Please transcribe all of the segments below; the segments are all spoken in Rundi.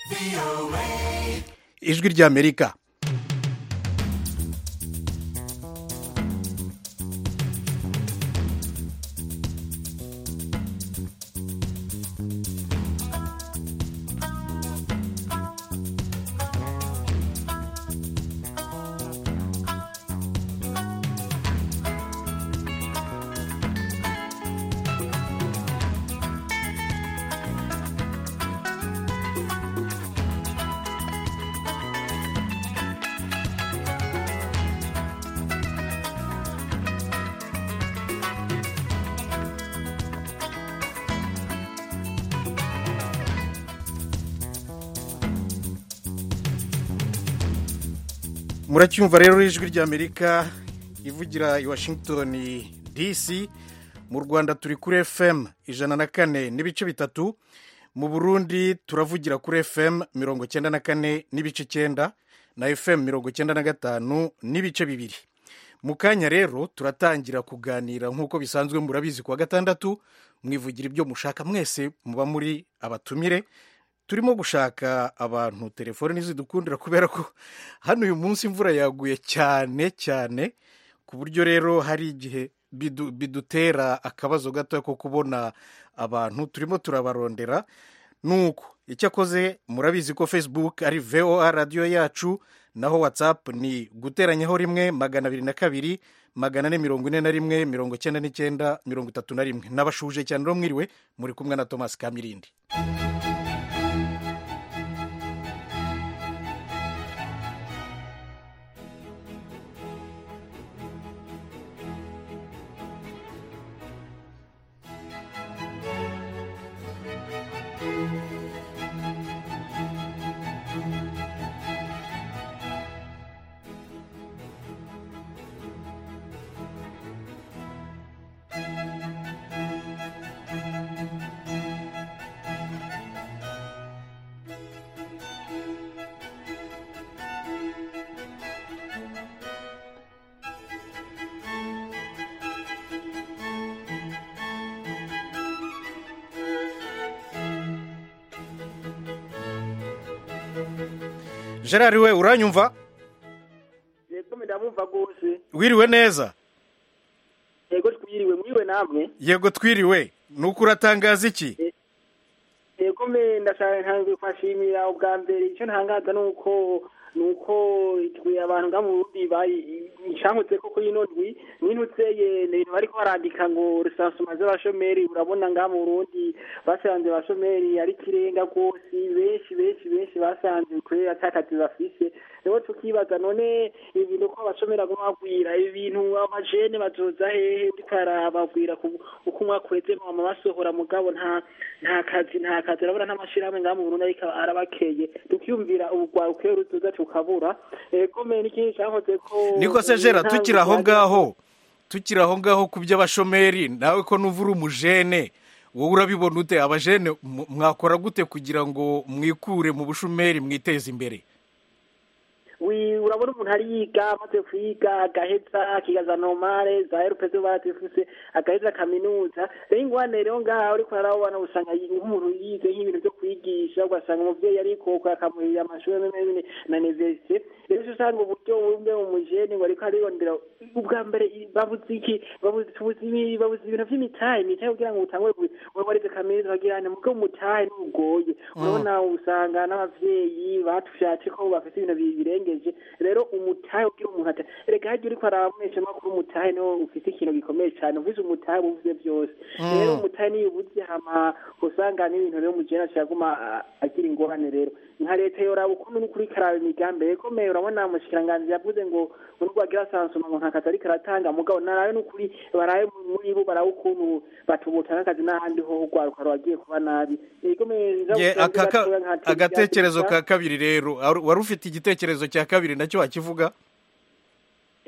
ijwi ry'amerika muracyumva rero ijwi ry'amerika ivugira i washington dc mu rwanda turi kuri fm ijana na kane n'ibice bitatu mu burundi turavugira kuri fm mirongo cyenda na kane n'ibice cyenda na fm mirongo cyenda na gatanu n'ibice bibiri mu kanya rero turatangira kuganira nk'uko bisanzwe murabizi kuwa gatandatu mwivugira ibyo mushaka mwese muba muri abatumire turimo gushaka abantu telefone ntizidukundira kubera ko hano uyu munsi imvura yaguye cyane cyane ku buryo rero hari igihe bidu- bidutera akabazo gato ko kubona abantu turimo turabarondera nuko icyakoze murabizi ko facebook ari voa radiyo yacu naho whatsapp ni guteranyaho rimwe magana abiri na kabiri magana ane mirongo ine na rimwe mirongo icyenda n'icyenda mirongo itatu na rimwe n'abashuje cyane rero mwiriwe muri kumwe na thomas kamirindi gerard we uranyumva yego ndamumva rwose wiriwe neza yego twiriwe mwiriwe namwe yego twiriwe nuko uratangaza iki yego me ndashaka ntangiye kwashimira ubwa mbere icyo ntangaza ni uko ni uko twe abantu nga mu Burundi bari nshankutse ko kuri ino ndwi nintutseye ni ibintu bariko barandika ngo rusansuma z'abashomeri urabona nga mu Burundi basanze abashomeri ari kirenga rwose benshi benshi benshi basanze kubera atakazi bafise rero tukibaza none ibintu ko abashomeri aguma bagwira ibintu amajene bazoza hehe uriko arababwira ku- uko umwaka uheze mama basohora mugabo nta nta kazi nta kazi urabona n'amashirahamwe ngaha mu Burundi ariko arabakeye tukiyumvira ubugwaruke ruzoza tukabura ego me n'ikindi cankoze ko niko se jera nta tukiri aho bugwate- ngaho tukiri aho ngaho ku by'abashomeri nawe ko nuva uri umujene wowe urabibona ute abajene mu- mwakora gute kugira ngo mwikure mu bushomeri mwiteze imbere wi urabona umuntu ari yiga amaze kwiga agaheza akigaza nomale za erupe zo barazifuse agaheza kaminuza rero ingwane rero ngaha uriko arabona usanga yi- nk'umuntu yize nk'ibintu byo kwigisha ugasanga umuvyeyi arikoko akamuhirira amashuri amwe n'amwe na universite rero uca usanga uburyo bumwe mu mujene ngo ariko arirondera ubwa mbere i- babuze iki babuze tubuze ibi- babuze ibintu vy'imitahe imitahe kugira ngo utangure ku- wewe warize kaminuza bagira ane mugabo umutahe ntugoye urabona usanga n'abavyeyi batushatse ko bafite ibintu bi- birengeje rero umutahe ugira umuntu ata erega harya uriko arabamesha makuru umutahe niwo ufite ikintu gikomeye cyane uvuze umutahe uba uvuze byose rero umutahe niyo ubuze hama usanga n'ibintu rero umujene acaguma a- agira ingorane rero nka leta yoraba ukuntu n'ukuri karaba imigambi ikomeye urabona umushikiranganji yavuze ngo nubwo bagira sansuma ngo nta kazi ariko aratanga mugabo narabe n'ukuri barabe muri bo barabe ukuntu batubuta n'akazi n'ahandi ho urwaruka rwagiye kuba nabi ikomeye Ye, aka ka- agatekerezo ka kabiri rero Ar- wari ufite igitekerezo cya kabiri nacyo wakivuga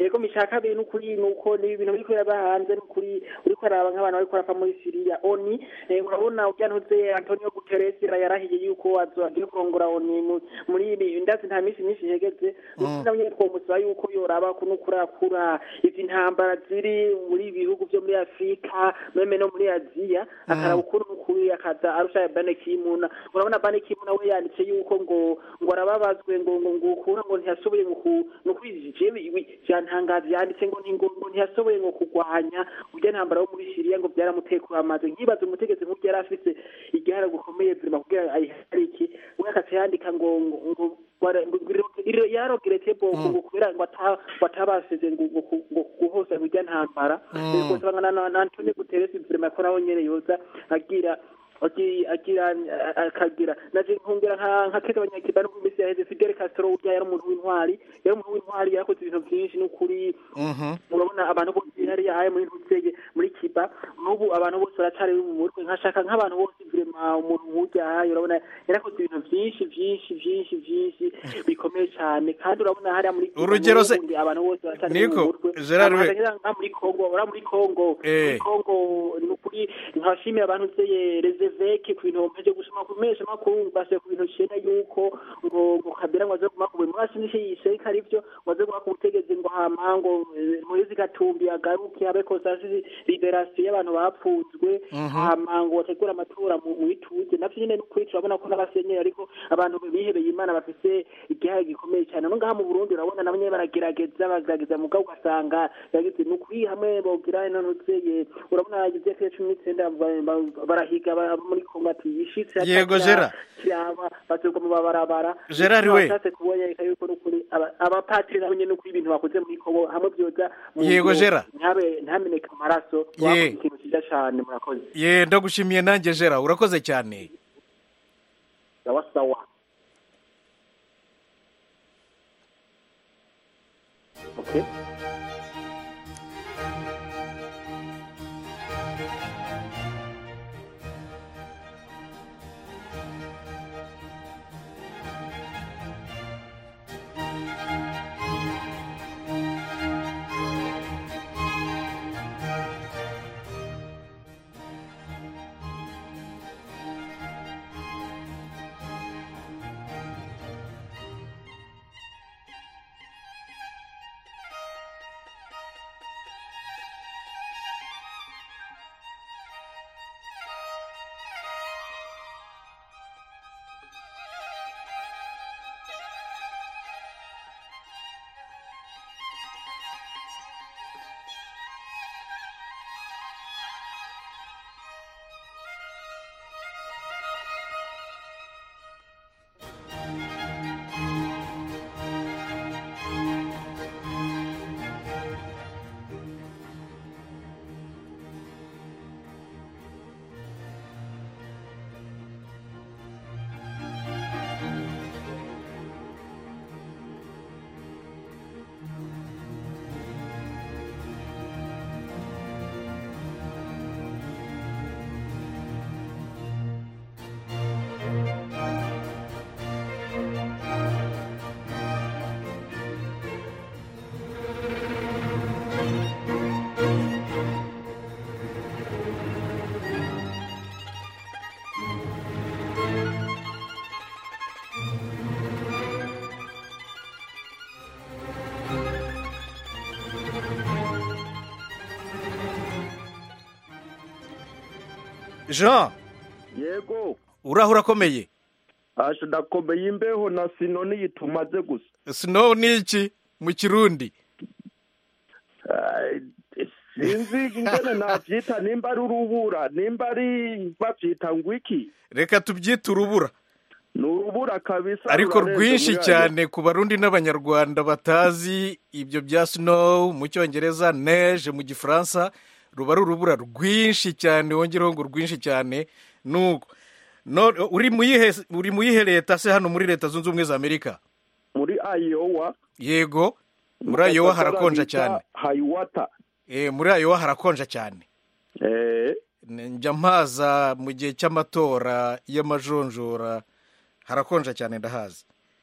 yego mica kabiri n'ukuri nuko ni ibintu biriko biraba hanze n'ukuri uriko araba nk'abantu bariko barapfa muri siriya oni eh, urabona urya ntuze antonio guterres yarahiye yuko azo agiye kurongora oni mu- muri ibi ndazi nta minsi myinshi ihegeze n'ukuri nabo nyene twomusaba yuko yoraba kuno kurakura izi ntambara ziri muri ibi bihugu vyo muri afurika meme no muri aziya akaraba ukuntu n'ukuri akaza arusha bane kimuna urabona bane kimuna we yanditse yuko ngo ngo arababazwe ngo ngo ngo ukura ngo ntiyashoboye ngo ku no kwijije byantangaje yanditse ngo nti- ngo ngo ntiyasoboye ngo kurwanya urya ntambara wo muri Syria ngo byaramutekuye amaze nkibaza umutegetsi nk'ubwo yari afise igihara gukomeye vrema kugira ayiharike we akaca yandika ngo ngo ngo wara- ngo- ngo- iro- yarogeretse boko ngo kubera ngo ata- batabasize ngo ngo ku- ngo guhoza urya ntambara rwose bangana na na Antonio Guterres vrema ko nawe nyene yoza agira agi- agira akagira naje nkongera nka nka keza abanyakiba no mu minsi yaheze Fidel Castro urya yari umuntu w'intwari yari umuntu w'intwari yakoze ibintu byinshi n'ukuri urabona abantu bose hariya aye muri ntuzege muri kiba n'ubu abantu bose baracari mu mutwe nkashaka nk'abantu bose vrema umuntu nk'urya aye urabona yarakoze ibintu byinshi byinshi byinshi byinshi bikomeye cyane kandi urabona hariya muri Cuba Urugero se- n'ubundi abantu bose baracari Niko, mu mutwe Gerard we- Abantu nka muri Congo ura muri Congo Eh. muri Congo ni ukuri nkashimira abantu zeye rezeveke ku bintu mpeje gusoma ku mesha makuru base ku bintu cyenda yuko ngo ngo kabira ngo aze kumakuwe mwasi nishe yiseka arivyo ngo aze kumakuwe utegeze ngo hama ngo eh, Moise Gatumbi agaruke abe kosasi liberation y'abantu bapfunzwe hama ngo bategura amatora mu mu bituze navyo nyene n'ukuri turabona ko n'abasenyeri ariko abantu bihebeye Imana bafise igihaye gikomeye cyane no ngaha mu Burundi urabona nabo nyene baragerageza bagerageza mugabo ugasanga yagize ni ukuri hamwe bogira ino ntuzeye urabona yagize kuri cumi n'icenda ba- ba- barahiga ba- muri Kongo ati yishitse Yego, Gerard. kiraba bazogwa mu babarabara Gerard we. bashatse kuboneka yuko n'ukuri aba- abapatiri nabo nyene n'ukuri ibintu bakoze muri Kongo hamwe byoza mu Yego, ngiro, Gerard. ntabe ntameneka amaraso Ye. wakoze ikintu cyiza cane murakoze ye ndagushimiye nanjye jera urakoze cyane sawa sawa okay jean yego uraho urakomeye asha ndakomeye imbeho na sino niyi tumaze gusa snow ni iki mu kirundi Ai, sinzi ingene navyita nimba ari urubura nimba ari bavyita ngo iki reka tubyite urubura ni urubura kabisa ariko rurarenze rwinshi muri ayo. cyane ku barundi n'abanyarwanda batazi ibyo bya snow mu cyongereza neige mu gifaransa ruba ari urubura rwinshi cyane wongereho ngo rwinshi cyane nuko no, uri mu yihe uri mu yihe leta se hano muri leta zunze ubumwe za amerika muri ayowa yego muri ayowa harakonja cyane hayiwata e, muri ayowa harakonja cyane eh njya mpaza mu gihe cy'amatora y'amajonjora harakonja cyane ndahazi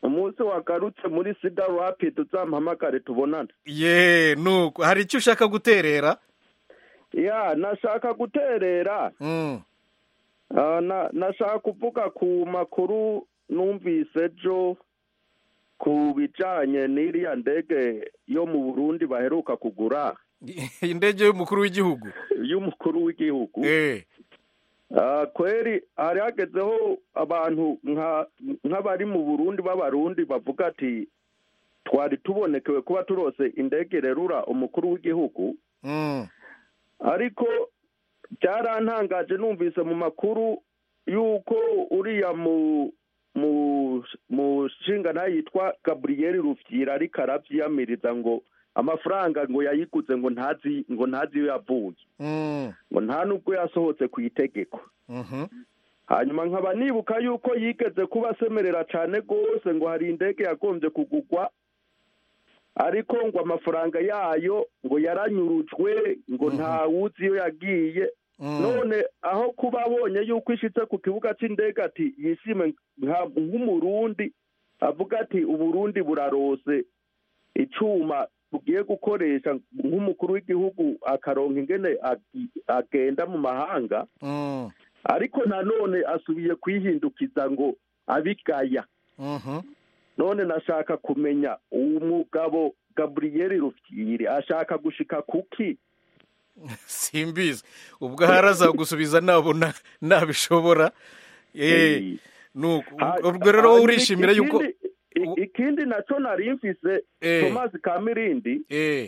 umunsi wagarutse muri sida rapidi uzampamagare tubonane ye nuko hari icyo ushaka guterera ya nashaka guterera Mm. Ah, na- nashaka kuvuga ku makuru numvise ejo ku bijanye n'iriya ndege yo mu burundi baheruka kugura indege y'umukuru w'igihugu y'umukuru w'igihugu eh Ah, kweri hari hagezeho abantu nka- nk'abari mu burundi b'abarundi bavuga ati twari tubonekewe kuba turose indege rerura umukuru w'igihugu Mm. ariko byarantangaje numvise mu makuru yuko uriya mu mu mu nshinga yitwa gaburiyeri rufyira ariko arabyiyamiriza ngo amafaranga ngo yayiguze ngo ntazi ngo ntazi iyo yavuye Mm. ngo nta nubwo yasohotse ku itegeko Mhm. hanyuma nkaba nibuka yuko yigeze kuba asemerera cyane rwose ngo hari indege yagombye kugugwa ariko ngo amafaranga yayo ngo yaranyurujwe ngo nta wuzi iyo yagiye Mm. none aho kuba abonye yuko ishitse ku kibuga cy'indege ati yishime nka- nk'umurundi avuga ati uburundi burarose icuma tugiye gukoresha nk'umukuru w'igihugu akaronka ingene agi- agenda mu mahanga Mm. ariko nanone asubiye kwihindukiza ngo abigaya Mhm. none nashaka kumenya uwo mugabo gaburiyeri rufyiri ashaka gushika kuki simbizi ubwo ahari azagusubiza nabona nabishobora eh Eh, nuko ha- ubwo rero wowe hanyuma urishimira yuko ikindi- i- ikindi naco nari mfise Eh. thomas kamirindi eh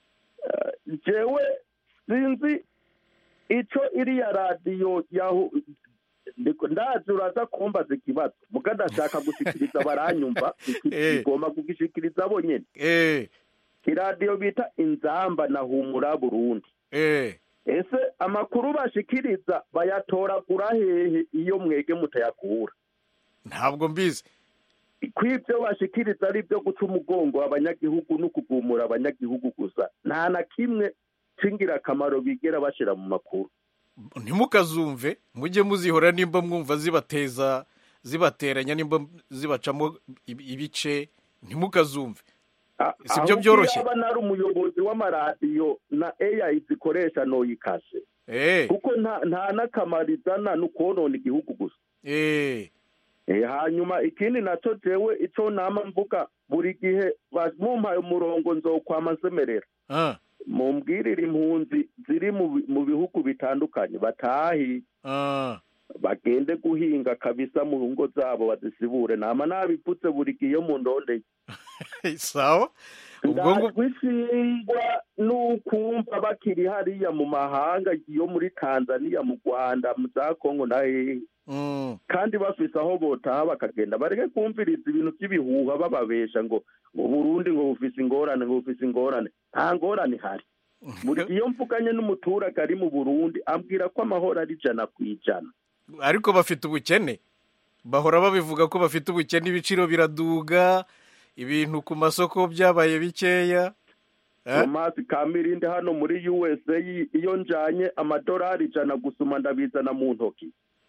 jewe sinzi ico iriya radiyo yahu ndiko- ndazi uraza kumbaza ikibazo muga ndashaka gushikiriza baranyumva Eh. igomba kugishikiriza bo nyene eh iradiyo bita inzamba na humura burundi eh ese amakuru bashikiriza bayatoragura hehe iyo mwege mutayakura ntabwo mbizi kw'ibyo bashikiriza ari ibyo guca umugongo abanyagihugu no kugumura abanyagihugu gusa nta na kimwe c'ingirakamaro bigera bashira mu makuru ntimukazumve mujye muzihora nimba mwumva zibateza zibateranya nimba zibacamo ibi- ibice ntimukazumve A- Si byo ahubwo byoroshye? yaba nari umuyobozi w'amaradiyo na AI zikoresha noyikase eh kuko nta nta n'akamaro izana ni ukonona igihugu gusa eh Eh, hanyuma ikindi naco jewe ico nama mvuga buri gihe ba- mumpaye umurongo nzokwama nsemerera ah mumbwirire impunzi ziri mu bi- mu bihugu bitandukanye batahi ah bagende guhinga kabisa mu ngo zabo bazisibure nama nabipfutse buri gihe iyo mu ndondeye sawa ubwo ngo ndajwe isingwa n'ukumva bakiri hariya mu mahanga iyo muri tanzania mu rwanda mu za kongo na hehe mm, kandi bafise aho botaha bakagenda bareke kumviriza ibintu by'ibihuha bababesha ngo ngo burundi ngo bufise ingorane ngo bufise ingorane nta ngorane ihari buri gihe iyo mvuganye n'umuturage ari mu burundi ambwira ko amahoro ari ijana ku ijana ariko bafite ubukene bahora babivuga ko bafite ubukene ibiciro biraduga ibintu ku masoko byabaye bikeya Eh? tomasi kamirindi hano muri usa iyo njanye amadolari ijana gusuma ndabizana mu ntoki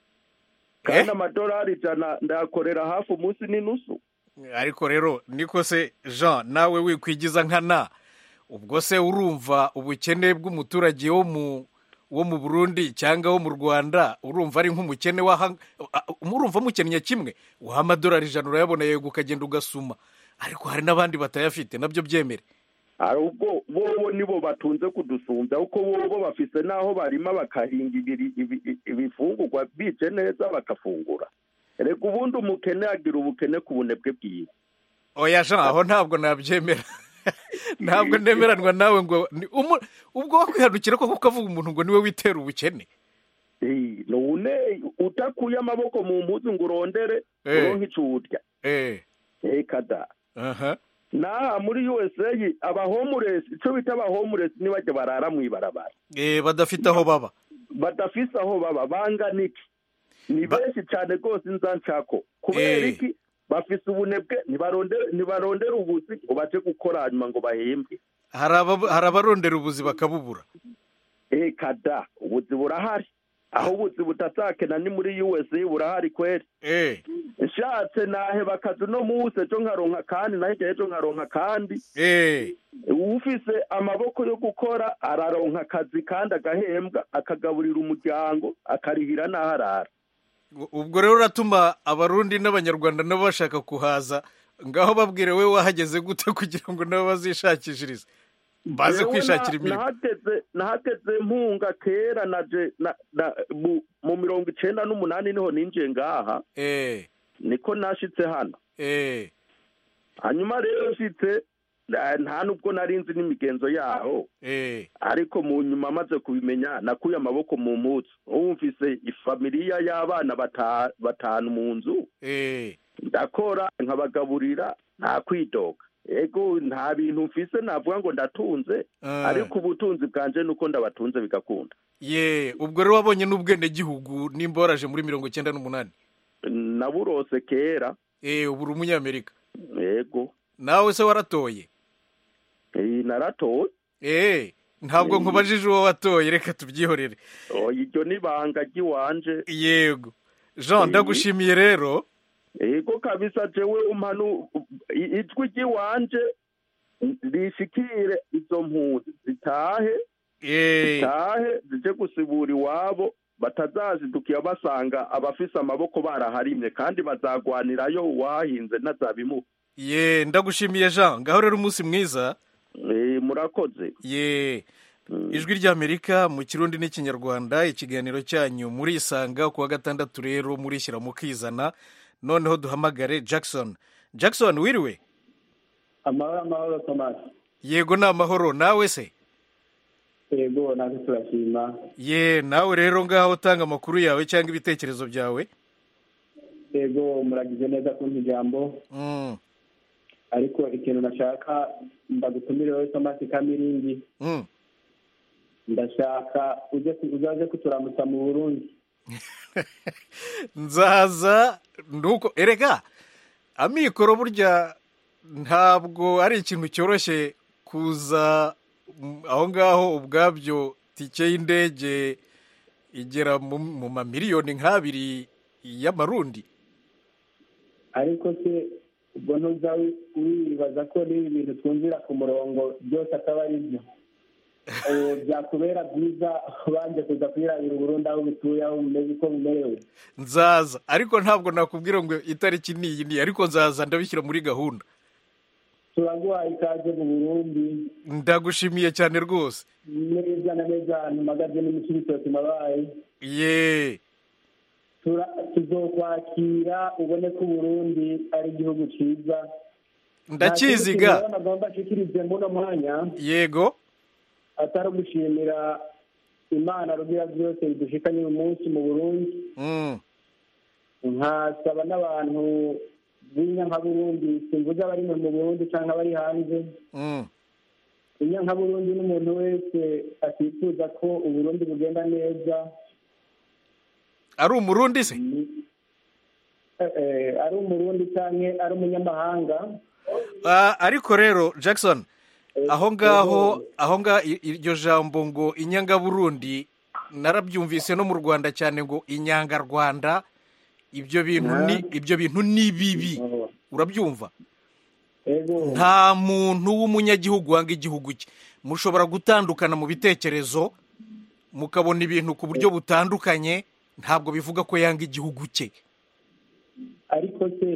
kandi amadolari ijana ndayakorera hafi umunsi n'inusu ariko rero niko se jean nawe wikwigiza nkana ubwo se urumva ubukene bw'umuturage wo mu wo mu burundi cyangwa wo mu rwanda urumva ari nk'umukene waha urumva mukennye kimwe waha amadolari ijana urayabona yego ukagenda ugasuma ariko hari n'abandi batayafite nabyo byemere hari ubwo bobo nibo batunze kudusumbya kuko bobo bafise n'aho barima bakahinga ibiri- ibi- ibifungurwa bice neza bakafungura reka ubundi umukene agira ubukene ku bunebwe bwiwe oya jean aho ntabwo nabyemera ntabwo nemeranwa nawe ngo ni umu- ubwo wakwihanukira koko ukavuga umuntu ngo niwe witera ubukene Eh, none utakuye amaboko mu mpuzu ngo urondere Eh. uronke ico urya eh eka da aha naha muri usa abahomuresi ico bita abahomuresi nibajya barara mw'ibarabara eh badafite aho baba badafise aho baba bangana iki ni Ba- benshi cyane rwose inza nshako kubera Eh. iki bafise ubunebwe ntibarondere ntibarondere ubuzi ngo baje gukora hanyuma ngo bahembwe hari aba- hari abarondera ubuzi bakabubura eka da ubuzi burahari aho ubuzi butazakena ni muri usa burahari kweri eh nshatse naheba akazi uno munsi ejo nkaronka kandi naho hirya ejo nkaronka kandi eh ufise amaboko yo gukora araronka akazi kandi agahembwa akagaburira umuryango akarihira n'aho arara ubwo rero uratuma abarundi n'abanyarwanda nabo bashaka kuhaza ngaho babwire we wahageze gute kugira ngo nabo bazishakishirize baze Jewe kwishakira na- imirimo nahageze nahageze mpunga kera naje na- na- mu- mu mirongo icenda n'umunani niho ninjiye ngaha eh niko nashitse hano eh hanyuma rero nshitse eh, nta nubwo nari nzi n'imigenzo yaho eh ariko mu nyuma amaze kubimenya nakuye amaboko mu mutsi ubu mfise ifamiliya y'abana bata- batanu mu nzu eh ndakora nkabagaburira nta kwidoga ego nta bintu mfise navuga ngo ndatunze Ah. ariko ubutunzi bwanje nuko ndabatunze bigakunda ye ubwo rero wabonye n'ubwenegihugu nimba waraje muri mirongo icyenda n'umunani naburose kera eh ubu uri umunyamerika ego nawe se waratoye Eh, naratoye eh ntabwo nkubajije uwo watoye reka tubyihorere oya iryo ni ibanga ry'iwanje yego jean Eh. ndagushimiye rero ego kabisa jewe umpanu i- ijwi ry'iwanje rishikire izo mpunzi zitahe eh zitahe zije gusibura iwabo batazazidukiye basanga abafise amaboko baraharimye kandi bazagwanirayo uwahinze ntazabimuha ye ndagushimiye jean ngaho rero umunsi mwiza Eh, murakoze ye ijwi ry'amerika mu kirundi n'ikinyarwanda ikiganiro cyanyu murisanga ku wa gatandatu rero murishyira mukizana noneho duhamagare jackson jackson wiriwe amahoro amahoro tomasi yego ni amahoro nawe se yego natwe turashima ye nawe rero ngaho utanga amakuru yawe cyangwa ibitekerezo byawe yego muragize neza kumpa ijambo Mm, ariko ikintu nashaka ndagutumire wowe tomasi kamirindi mm. ndashaka uje ku- uzaze kuturamutsa mu burundi nzaza nuko erega amikoro burya ntabwo ari ikintu cyoroshye kuza mm, aho ngaho ubwabyo tike y'indege igera mu mu mamiliyoni nk'abiri y'amarundi ariko se ubwo ntuza wi- wibaza ko n'ibi bintu twumvira ku murongo byose ataba ari byo Eh, byakubera byiza ubanje kuza kwirabira uburundi aho bituye aho bumeze uko bumerewe nzaza ariko ntabwo nakubwira ngo itariki ni iyi ni ariko nzaza ndabishyira muri gahunda turaguhaye ikaze mu burundi ndagushimiye cyane rwose neza na neza ahantu mpagaze n'imikiritoki mabaye ye Tura- tuzokwakira ubone ko uburundi ari igihugu cyiza ndakiziga Nta kindi kintu rero nagomba nshikirize muno mwanya yego atari ugushimira imana rugira byose bidushikanye uyu munsi mu burundi Mm, nkasaba n'abantu b'inyankaburundi simvuze abari mu burundi cyangwa abari hanze mm. inyankaburundi n'umuntu wese atifuza ko uburundi bugenda neza ari umurundi se Eh, eh, ari umurundi cyangwa ari umunyamahanga Ah, ariko rero jackson Eh, aho ngaho eh, aho ngaho i- iryo jambo ngo inyangaburundi narabyumvise no mu rwanda cyane ngo inyangarwanda ibyo bintu ni ibyo bintu ni bibi oh, urabyumva ego nta muntu w'umunyagihugu wanga igihugu cye mushobora gutandukana mu bitekerezo mukabona ibintu ku buryo butandukanye ntabwo bivuga ko yanga igihugu cye ariko se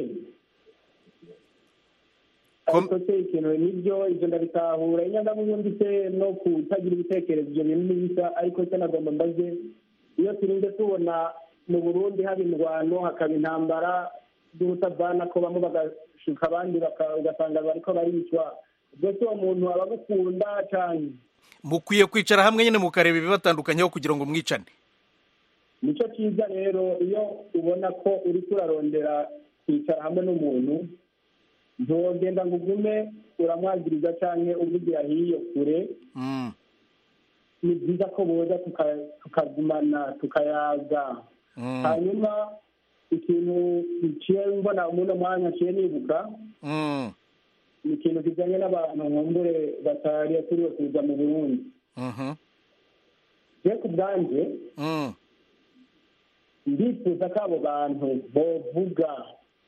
Kom- ariko se ikintu nibyo ibyo ndabitahura inyangamurundi se no kutagira ibitekerezo ibyo bintu n'ibisa ariko se nagomba mbaze iyo turinde tubona mu burundi haba indwano hakaba intambara z'ubutavana ko bamwe bagashuka abandi baka- ugasanga bariko baricwa ubwo se uwo muntu aba agukunda cyane mukwiye kwicara hamwe nyine mukareba ibibatandukanyeho kugira ngo mwicane nicyo cyiza rero iyo ubona ko uri kurarondera kwicara hamwe n'umuntu ntugenda ngo ugume uramwagiriza cyangwa uvugira hiyo kure Mm, ni byiza ko boza tuka- tukagumana tukayaga mm, hanyuma ikintu nciye mbona umuno mwanya nciye nibuka mm, ni ikintu kijyanye n'abantu nkumbure batari yakuriwe kuza mu burundi mhm, je ku bwanjye mm. ndifuza ko abo bantu bovuga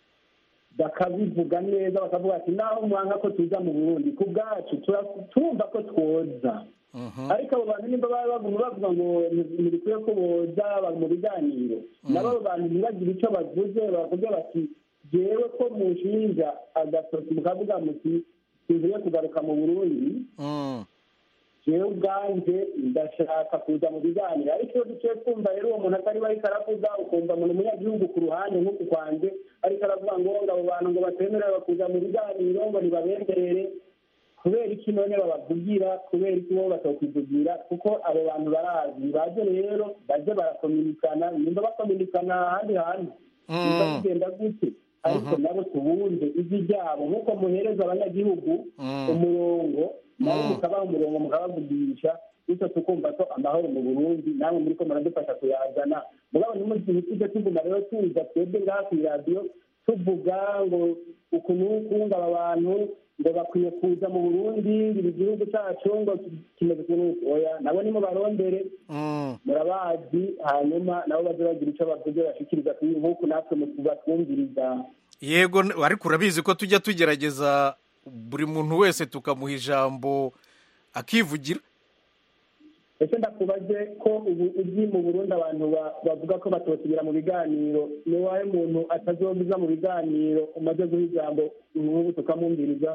bakabivuga neza bakavuga ati naho mwanga ko tuza mu burundi ku bwacu tura- turumva ko twoza ariko abo bantu nimba baba baguma bavuga ngo nti- ntibikwiye ko boza ba- mu biganiro nabo abo bantu ntibagire icyo bavuze bavuge bati jewe ko mushinja agatoki mukavuga muti tuvuye kugaruka mu burundi Mm. jewe ubwanje ndashaka kuza mu biganiro ariko iyo duciye twumva rero uwo muntu atari we ariko aravuga ukumva umuntu umunyagihugu ku ruhande nk'uku kwanjye ariko aravuga ngo ngo abo bantu ngo batemerewe kuza mu biganiro ngo nibabenderere kubera iki none babavugira kubera iki bo batokwivugira kuko abo bantu barazi baje rero baje barakominikana nimba bakominikana ahandi hantu nimba bigenda gute ariko nabo tubunze ijwi ryabo nk'uko muhereza abanyagihugu umurongo nabo mukabaha umurongo mukabavugisha bityo tukumva ko amahoro mu burundi namwe muri ko muradufasha kuyazana mugabo ntimugihe tujya tuguma rero tuza twebwe ngaha ku iradiyo tuvuga ngo uku n'uku ngo aba bantu ngo bakwiye kuza mu burundi ibi gihugu cyacu ngo kimeze uku n'uku oya nabo nimubarondere Mm. murabazi hanyuma nabo baze bagira icyo bavuze bashikiriza kuri nk'uku natwe batwumviriza yego n- ariko urabizi ko tujya tugerageza buri muntu wese tukamuha ijambo akivugira ese ndakubaze ko ubu uzi mu burundi abantu ba- bavuga ko batosubira mu biganiro ni wawe muntu atazobuza mu biganiro umaze guha ijambo nk'ubu tukamwumviriza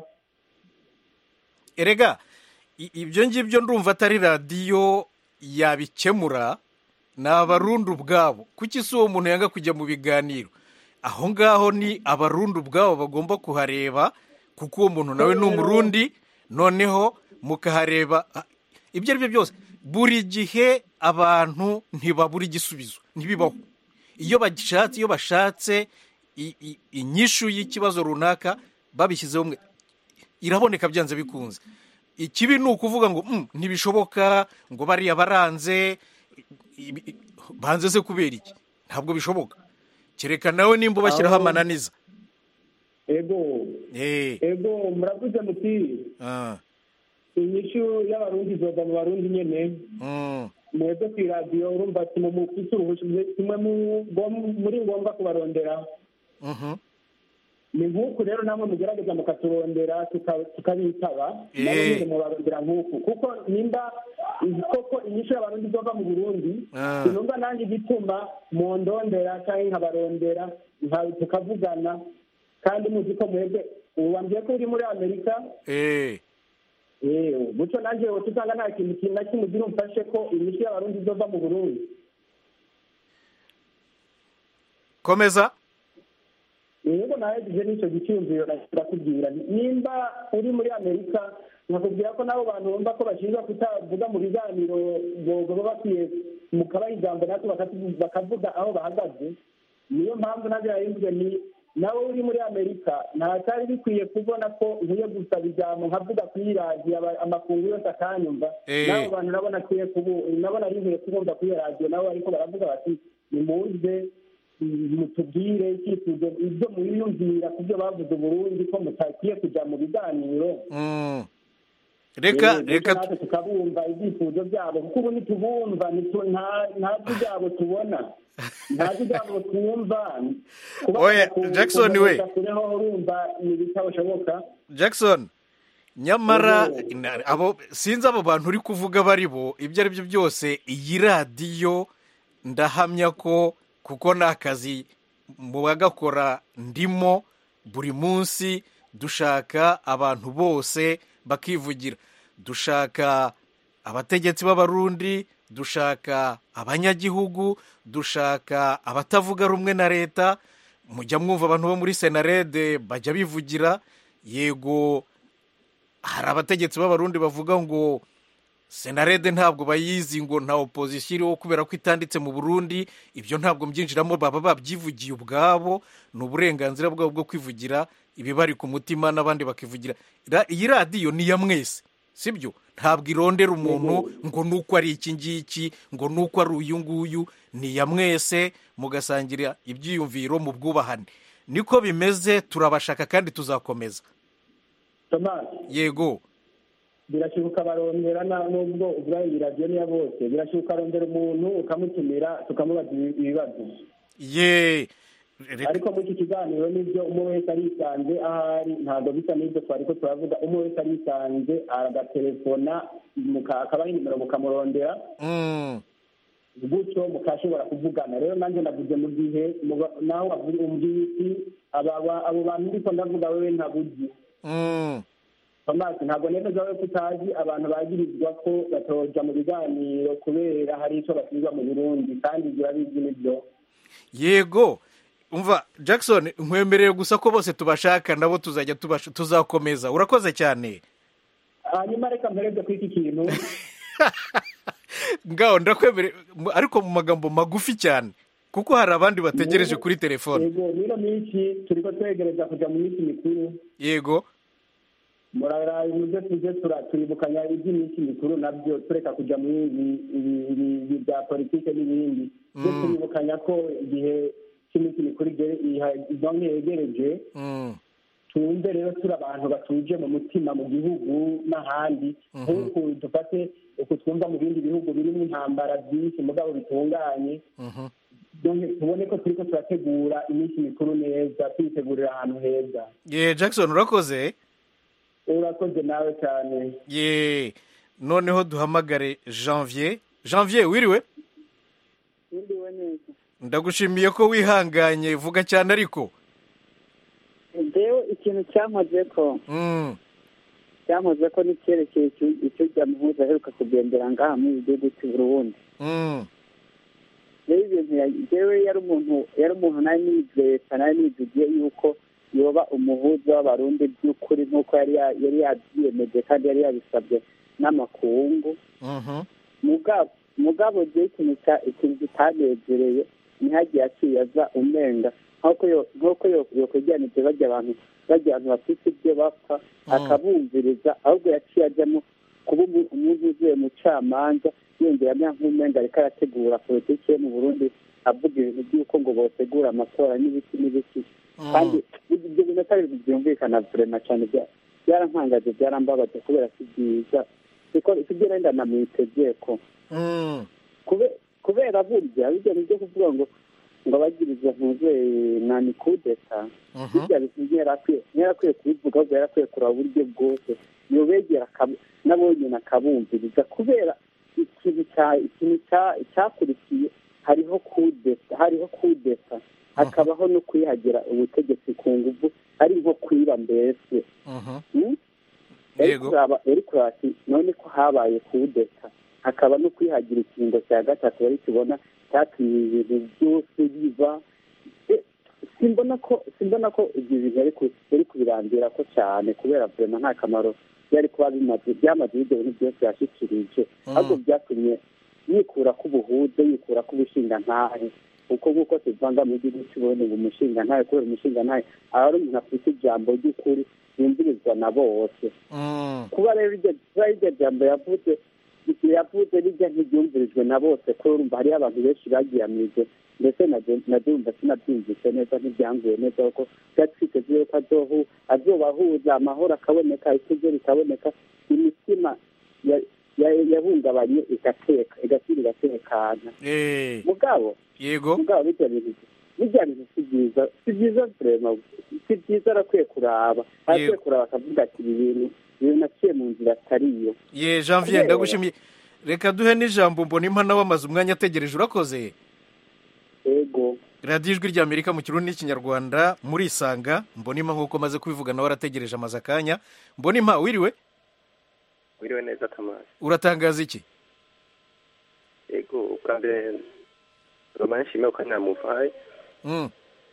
erega i- ibyo ngibyo ndumva atari radiyo yabikemura ni abarundi ubwabo kuki si uwo muntu yanga kujya mu biganiro aho ngaho ni abarundi ubwabo bagomba kuhareba kuko uwo muntu nawe ni umurundi noneho mukahareba ah, ibyo ari byo byose buri gihe abantu ntibabura igisubizo ntibibaho iyo bashatse iyo bashatse i- i- inyishu y'ikibazo runaka babishyizeho mwe iraboneka byanze bikunze ikibi ni ukuvuga ngo "Mm, ntibishoboka ngo bariya baranze i- i- banze se kubera iki ntabwo bishoboka kereka nawe nimba ubashyiraho Aho- amananiza ego Eh, ego muravuze muti ah, inyishu y'abarundi izoga mu barundi nyene mm, mwebwe ku iradiyo urumva ati mu mufite uruhushya kimwe mu- gom- muri ngombwa kubarondera mhm. ni nk'uku rero namwe mugerageza mukaturondera tuka- tukabitaba Eh. nabo nyine mubarondera nk'uku kuko nimba koko inyishu y'abarundi izova mu burundi Ah. sinumva nanjye igituma mundondera cyangwa nkabarondera nka- tukavugana kandi muzi ko mwebwe ubu wambwiye ko uri muri amerika Eh, yewe gutyo nanjye wowe usanga nta kintu kintu na kimwe ugira umfashe ko inyishu y'abarundi izova mu burundi komeza yego nahejeje n'icyo giciyumviro ndakubwira nimba uri muri amerika nkakubwira ko n'abo bantu bumva ko bashinjwa kutavuga mu biganiro baba bakwiye mukabaha ijambo natwe bakatu- bakavuga aho bahagaze niyo mpamvu nabyo yarimvuze ni nawe uri muri amerika ntatari bikwiye kubona ko nkwiye gusaba ijambo nkavuga kuri radiyo aba- amakungu yose akanyumva Eh. n'abo bantu nabo nakwiye kubu nabo nari nkwiye kubumva kuri iyo radiyo nabo ariko baravuga bati nimuze mutubwire icyifuzo ibyo mwiyumvira ku byo bavuze uburundi ko mutakwiye kujya mu biganiro Mm. reka Eh, reka bityo natwe tukabumva ibyifuzo byabo kuko ubu ntitubumva ntitu- nta- nta jwi ryabo tubona nta jwi ryabo twumva Kuba Oya, ku- Jackson we. kubonesha kure ho urumva ni ibitabashoboka jackson nyamara Ubu- na- abo sinzi abo bantu uri kuvuga bari bo ibyo ari byo byose iyi radiyo ndahamya ko kuko ni akazi mu bagakora ndimo buri munsi dushaka abantu bose bakivugira dushaka abategetsi b'abarundi dushaka abanyagihugu dushaka abatavuga rumwe na leta mujya mwumva abantu bo muri senarede bajya bivugira yego hari abategetsi b'abarundi bavuga ngo senarede ntabwo bayizi ngo nta opozisiyo iriho kubera ko itanditse mu burundi ibyo ntabwo mbyinjiramo baba babyivugiye ubwabo ni uburenganzira bwabo bwo kwivugira ibibari ku mutima n'abandi bakivugira Ra- iyi radiyo ni iya mwese sibyo ntabwo irondera umuntu ngo ni uko ari iki ngiki ngo ni uko ari uyu nguyu ni iya mwese mugasangira ibyiyumviro mu bwubahane niko bimeze turabashaka kandi tuzakomeza tomasi yego birashoboka barondera na- nubwo ubwayo iyi radiyo niya bose birashoboka arondera umuntu ukamutumira tukamubaza ibi- ibibazo ye Reka- ariko muri iki kiganiro nibyo umwe wese arisanze ahari ntabwo bisa n'ibyo twari ko turavuga umwe wese arisanze agatelefona muka- akabaha inimero mukamurondera Mm, gutyo mukashobora kuvugana rero nanjye navuze mu gihe muba- nawe wavuze umbwiye iki aba- aba- abo bantu ndiko ndavuga wewe ntabuzi mm. tomasi ntabwo nemeza we ko utazi abantu bagirizwa ko batoja mu biganiro kubera hari ico basubizwa mu burundi kandi ibyo urabizi nibyo yego umva jackson nkwemereye gusa ko bose tubashaka nabo tuzajya tubasha- tuzakomeza urakoze cyane hanyuma reka mpereze kuri iki kintu ngaho ndakwemereye mu- ariko mu magambo magufi cyane kuko hari abandi bategereje kuri telefone yego n'ino minsi turiko twegereza kuja mu minsi mikuru yego muraraye muze tuze tura- turibukanya iby'iminsi mikuru nabyo tureka kuja muri ibi ibi- ibi- ibi bya politike n'ibindi tujye turibukanya ko igihe cy'iminsi mikuru igere- iha- izonge yegereje Mm, twumve rero turi abantu batuje mu mutima mu gihugu n'ahandi nk'uku dufate uku twumva mu bindi bihugu birimo intambara byinshi mugabo bitunganye mhm. donc tubone ko turiko turategura iminsi mikuru neza tuyitegurira ahantu heza ye jackson urakoze urakoze nawe cyane ye noneho duhamagare janvier janvier wiriwe Niriwe neza ndagushimiye ko wihanganye vuga cyane ariko jewe ikintu cyankoze ko Mm, cyankoze ko n'icyerekeye icyo- icyo rya muhuza aheruka kugendera ngaha muri iki gihugu cy'u Burundi mm, rero ibintu ya- jewe yari umuntu yari umuntu nari nizeye cyane nari nizigiye yuko yoba umuhuza w'abarundi by'ukuri nk'uko yari ya- yari yabyiyemeje kandi yari yabisabye n'amakungu mhm, mugabo mugabo je ikintu cya- ikintu kitanezereye ntihagiye akiyaza umenga nk'uko yo- nk'uko yo- yokwegeranije bajya abantu bajya abantu bafite ibyo bapfa akabumviriza ahubwo yaciye ajyamo kuba umu- umuntu uvuye mu camanza yongera amera nk'umenga ariko arategura politiki yo mu burundi avuga ibintu by'uko ngo botegura amatora n'ibiki n'ibiki kandi ibyo bintu atari ibintu byumvikana vurema cyane bya- byarantangaje byarambabaje kubera si byiza siko sibyo renda namwitegeko mm, kube- kubera burya bijya mu byo kuvuga ngo ngo abagiriza ntuze nani kudeta mhm. bijya bintu ntiyarakwiye ntiyarakwiye kubivuga ahubwo yarakwiye kureba uburyo bwose yobegera akabu- nabo nyine akabumviriza kubera ikintu cya ikintu cya- cyakurikiye hariho kudeta hariho kudeta hakabaho no kwihagira ubutegetsi ku nguvu ari nko kwiba mbese Mhm. Mm? Yego. yari kuraba ati none ko habaye kudeta hakaba no kwihagira ikiringo cya gatatu bari tubona cyatumye ibintu byose biba Eh, simbona ko simbona ko ibyo bintu yari ku- yari kubirambira ko cyane kubera vrema nta kamaro byari kuba bimaze byamaze ibyo bintu byose yashyikirije ahubwo byatumye yikura k'ubuhuze yikura k'ubushingantahe kuko nk'uko tuvanga mu gihugu cy'uburundi ngo umushingantahe kubera umushingantahe aba ari umuntu afite ijambo ry'ukuri yumvirizwa na bose Mm, kuba rero iryo kuba iryo jambo yavuze iryo yavuze rijya ntiryumvirijwe na bose ko urumva hariyo abantu benshi bagiyamije ndetse nabyo yumva sinabyumvise neza ntibyanguye neza kuko byari twiteze yuko azohu azobahuza amahoro akaboneka ikuzo rikaboneka imitima ya- ya- yahungabanye igateka igasubira igatekana eh, mugabo yego mugabo bijya bintu bijya bintu si byiza si byiza vrema si byiza arakwiye kuraba arakwiye Yego. kuraba akavuga ati ibi bintu ibi naciye mu nzira atariyo ye janvier ndagushimiye reka duhe n'ijambo mbona impana wamaze umwanya ategereje urakoze ego radiyo ijwi ry'amerika mu kirundi n'ikinyarwanda murisanga mbonima nk'uko maze kubivuga nawe arategereje amaze akanya mbonima wiriwe wiriwe neza tamasi uratangaza iki yego ubwa mbere roma nshimiye ko namuvaye Mm,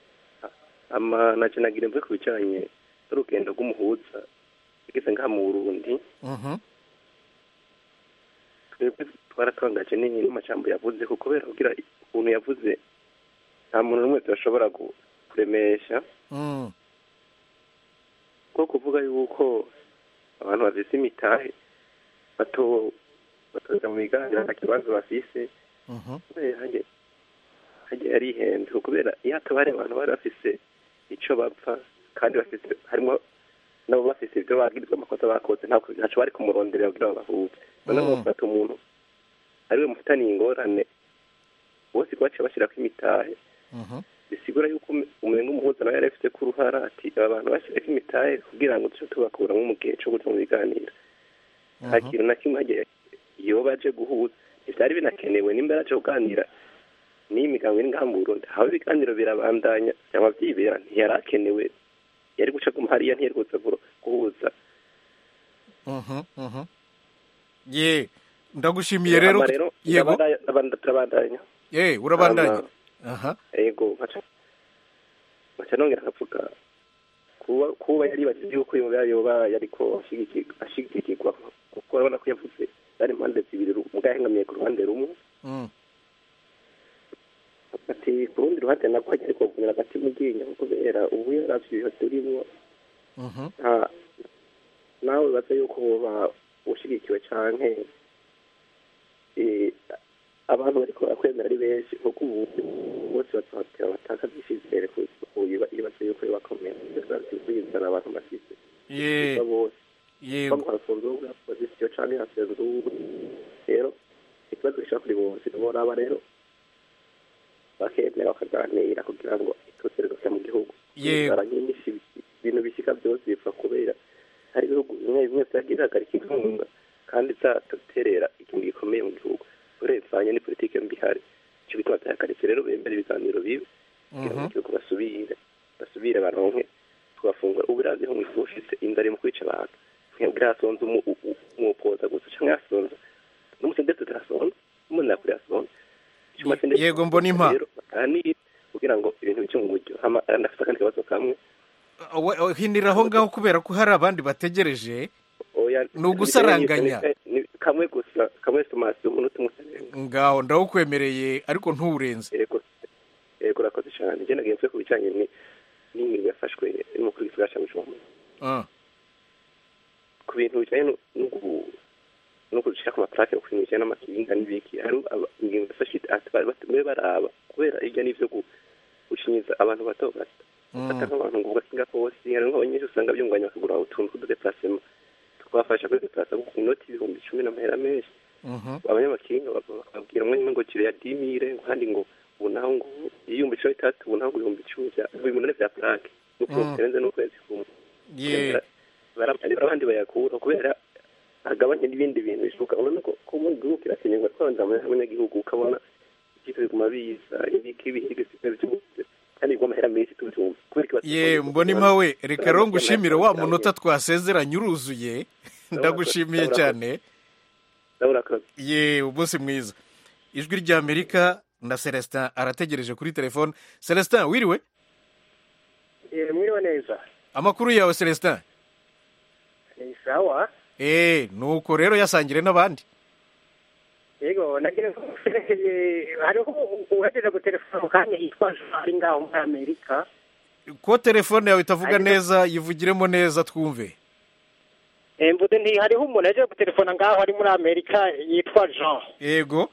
ama naje nagira mve ku bijyanye n'urugendo rw'umuhuza igeze ngaha mu burundi mhm, twebwe twaratangaje ni- n'amajambo yavuze kuko kubera kugira ukuntu yavuze nta muntu n'umwe tudashobora gu- kuremesha mm, ko kuvuga yuko abantu bafise imitahe bato batoza mu biganiro nta kibazo bafise mhm, kubera hajye hajye yarihenze kubera iyo hataba hari abantu bari bafise ico bapfa kandi bafise harimo nabo bafise ibyo bagirizwa amakosa bakoze ntabwo ntaco bari kumuronderera kugira ngo bahuze noneho Mm. bafata umuntu ariwe mufitaniye ingorane bose baciye bashyirako imitahe mhm, bisigura yuko ume- umenga umuhuza nawe yari afite ko uruhara ati aba bantu bashyireko imitahe kugira ngo duce tubakuramo mu gihe cyo kuja mu biganiro nta kintu na kimwe hagiye iyo baje guhuza ntibyari binakenewe nimba yaraje kuganira n'iyi migambo iri ngaha mu burundi haba ibiganiro birabandanya cyangwa byibera ntiyari akenewe yari guca guma hariya ntiyari kuza gu- guhuza Mhm, mhm. ye ndagushimiye rero Hama rero yego turabandanya- turabanda- turabandanya ye urabandanya Hama- aha yego nkaca nkaca nongera akavuga kuba kuba yari bagize yuko yoba yoba yariko ashigiki- ashigikirwa kuko urabona ko yavuze zari impande zibiri ru- muga yahengamiye ku ruhande rumwe Mm. ati ku rundi ruhande nabwo hajya ariko kugumira agati mu ryinyo kubera ubu yaravye ibihe turimwo Mhm. nta nawe baza yuko woba ushigikiwe canke eh, abantu bariko barakwemera ari benshi kuko ubu bose bazohatera batakaza icizere ibaza yuko bakomera bizana abantu bafise ye bose yego bamwe harafunze ubwo opozisiyo canke hasenze ubu rero ikibazo gishobora kuri bose boraba rero bakemera bakaganira kugira ngo ituze rigaruke mu gihugu Yego. Inzara nyinshi ibintu bishika byose bipfa kubera hari ibihugu bimwe bimwe vyagiye bihagarika inkunga kandi vyaterera ikintu gikomeye mu gihugu urevanye ni politike mbi ihari ico bituma vyahagaritse rero bemera ibiganiro bibi kugira ngo Mhm. igihugu basubire basubire baronke tugafungura ubu irazi nko mw'ifu ufise inzara mu kwica abantu ntibwira hasonze umu- u- u- umupoza gusa canke hasonze n'umusendezo turasonze umuntu nakuri hasonze Icuma sendetse Yego, mbona impa. rero baganire kugira ngo ibintu bice mu buryo hama ndafite akandi kabazo kamwe We- we- hinira aho ngaho kubera ko hari abandi bategereje oya Ni ugusaranganya. ni- kamwe gusa kamwe tomasi umunota umwe usarenga ngaho ndawukwemereye ariko ntuwurenze yego yego urakoze cyane njye nagenzuye ku bijyanye ni- n'ingingo yafashwe n'umukuru w'igisagara cya bujumbura Ah, ku bintu bijyanye no- no gu- no gushyira ku maparake ku bintu bijyanye n'amakinga n'ibiki hari aba- ingingo yafashe ati bari batumiwe baraba kubera hirya n'ibyo gu- gushinyiza abantu bato bato ufata nk'abantu ngo ugakinga kose hari nk'abanyeshuri usanga byunganya bakagura utuntu tw'ududeparasema twafasha kuri deparasa ku inoti ibihumbi icumi n'amahera menshi mhm. abanyamakinga bakabwira umwe nyine ngo kiriya dimire kandi ngo ubu naho ngo ibihumbi cumi bitatu ubu naho ngo ibihumbi icumi bya ibihumbi umunani bya purake nuko Mm. bitarenze n'ukwezi kumwe ye barabandi abandi bayakura kubera hagabanye n'ibindi bintu bishoboka urabona ko ko mu gihugu kirakenerwa kwanza abanyagihugu ukabona ikipe biguma biza ibiki ibihigi byose kandi bigwa amahera menshi tubyumva kubera ikibazo ye mbona impa we reka rero ngushimire wa munota twasezeranye uruzuye ndagushimiye cyane ndabona akazi ye umunsi mwiza ijwi ry'amerika na celestin arategereje kuri telefone celestin wiriwe mwiriwe neza amakuru yawe celestin ni sawa eee nuko rero yasangire n'abandi yego nagira ngo hariho uwageze gutelefona mu kanya yitwa jean ari ngaho muri amerika ko telefone yawe itavuga Ariko- neza yivugiremo neza twumve Eh, mvuze nti hariho umuntu yaje gutelefona ngaho ari muri amerika yitwa jean yego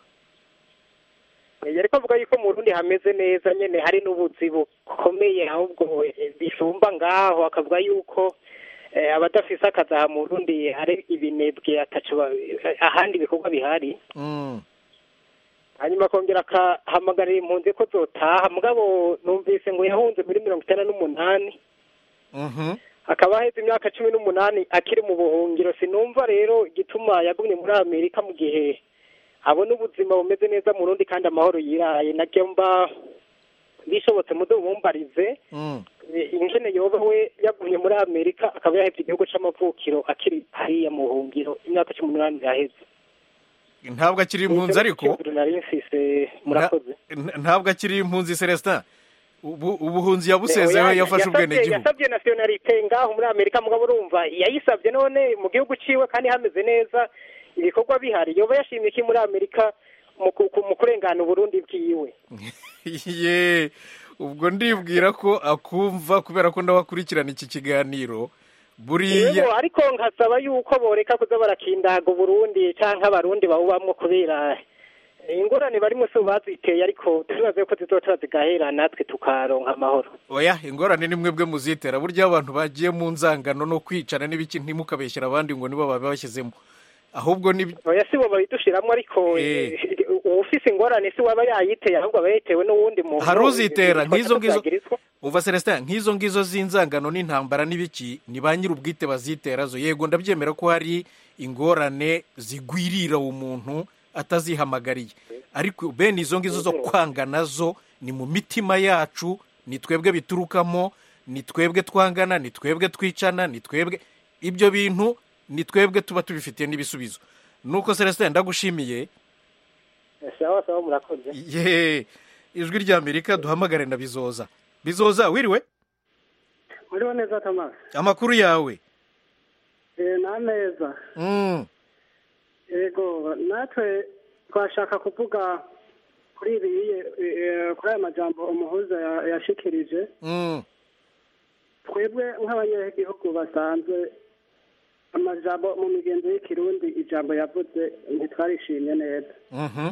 Eh, yariko avuga yuko mu rundi hameze neza nyene hari n'ubuzi bukomeye ahubwo eh, bisumba ngaho akavuga yuko eh, abadafise akazi aha mu rundi hari ibinebwe ataco ba- ahandi ibikorwa bihari Mm. hanyuma akongera akahamagarira impunzi ko zotaha mugabo numvise ngo yahunze muri mirongo itanu n'umunani Mhm. akaba aheze imyaka cumi n'umunani akiri mu buhungiro sinumva rero igituma yagumye muri amerika mu gihe abona ubuzima bumeze neza mu rundi kandi amahoro yiraye nabyo mba bishobotse mudo bumumbarize Mm. eh, ingene yoba we yagumye muri amerika akaba yaheze igihugu c'amavukiro akiri hariya mu buhungiro imyaka cumi n'umunani yaheze ntabwo akiri impunzi ariko Ikibazo nari mfise murakoze Nta- ntabwo akiri impunzi celestin ubu ubuhunzi yabusezeho Oya, yafashe yasabye- ubwenegihugu yasabye nationalite ngaho muri amerika mugabo urumva yayisabye none mu gihugu ciwe kandi hameze neza ibikorwa bihari yoba yashimye iki muri amerika mu ku- ku- mu kurengana uburundi bwiwe ye ubwo ndibwira ko akumva kubera ko ndabakurikirana iki kiganiro buriya yego ariko nkasaba yuko boreka kuza barakindaga uburundi canke abarundi bawubamwo kubera ingorane barimo si baziteye ariko turibaze ko zizoca zigahera natwe tukaronka amahoro oya ingorane ni mwebwe muzitera burya abantu bagiye mu nzangano no kwicana n'ibiki ntimukabeshyira abandi ngo nibo babibashyizemo ahubwo ni oya si bo babidushiramwo ariko Eh. eh, ufise ingorane si waba yayiteye ahubwo aba yayitewe n'uwundi muntu hari uzitera Ibitwa nk'izo ngizo byagirizwa. uva celestin nk'izo ngizo z'inzangano n'intambara n'ibiki ni ba nyir'ubwite bazitera zo yego ndabyemera ko hari ingorane zigwirira umuntu atazihamagariye ariko bene izo ngizo zo kwanga nazo ni mu mitima yacu ni twebwe biturukamo ni twebwe twangana ni twebwe twicana ni twebwe ibyo bintu ni twebwe tuba tubifitiye n'ibisubizo nuko celestin ndagushimiye sawa sawa murakoze ye ijwi ry'amerika duhamagare na bizoza bizoza wiriwe muriho neza tomasi amakuru yawe ni ameza Mm, yego natwe twashaka kuvuga kuri ibi eh, kuri aya majambo umuhuza ya- yashikirije mm, twebwe nk'abanyagihugu basanzwe amajambo mu migenzo y'ikirundi ijambo yavuze ntitwarishimye neza mhm,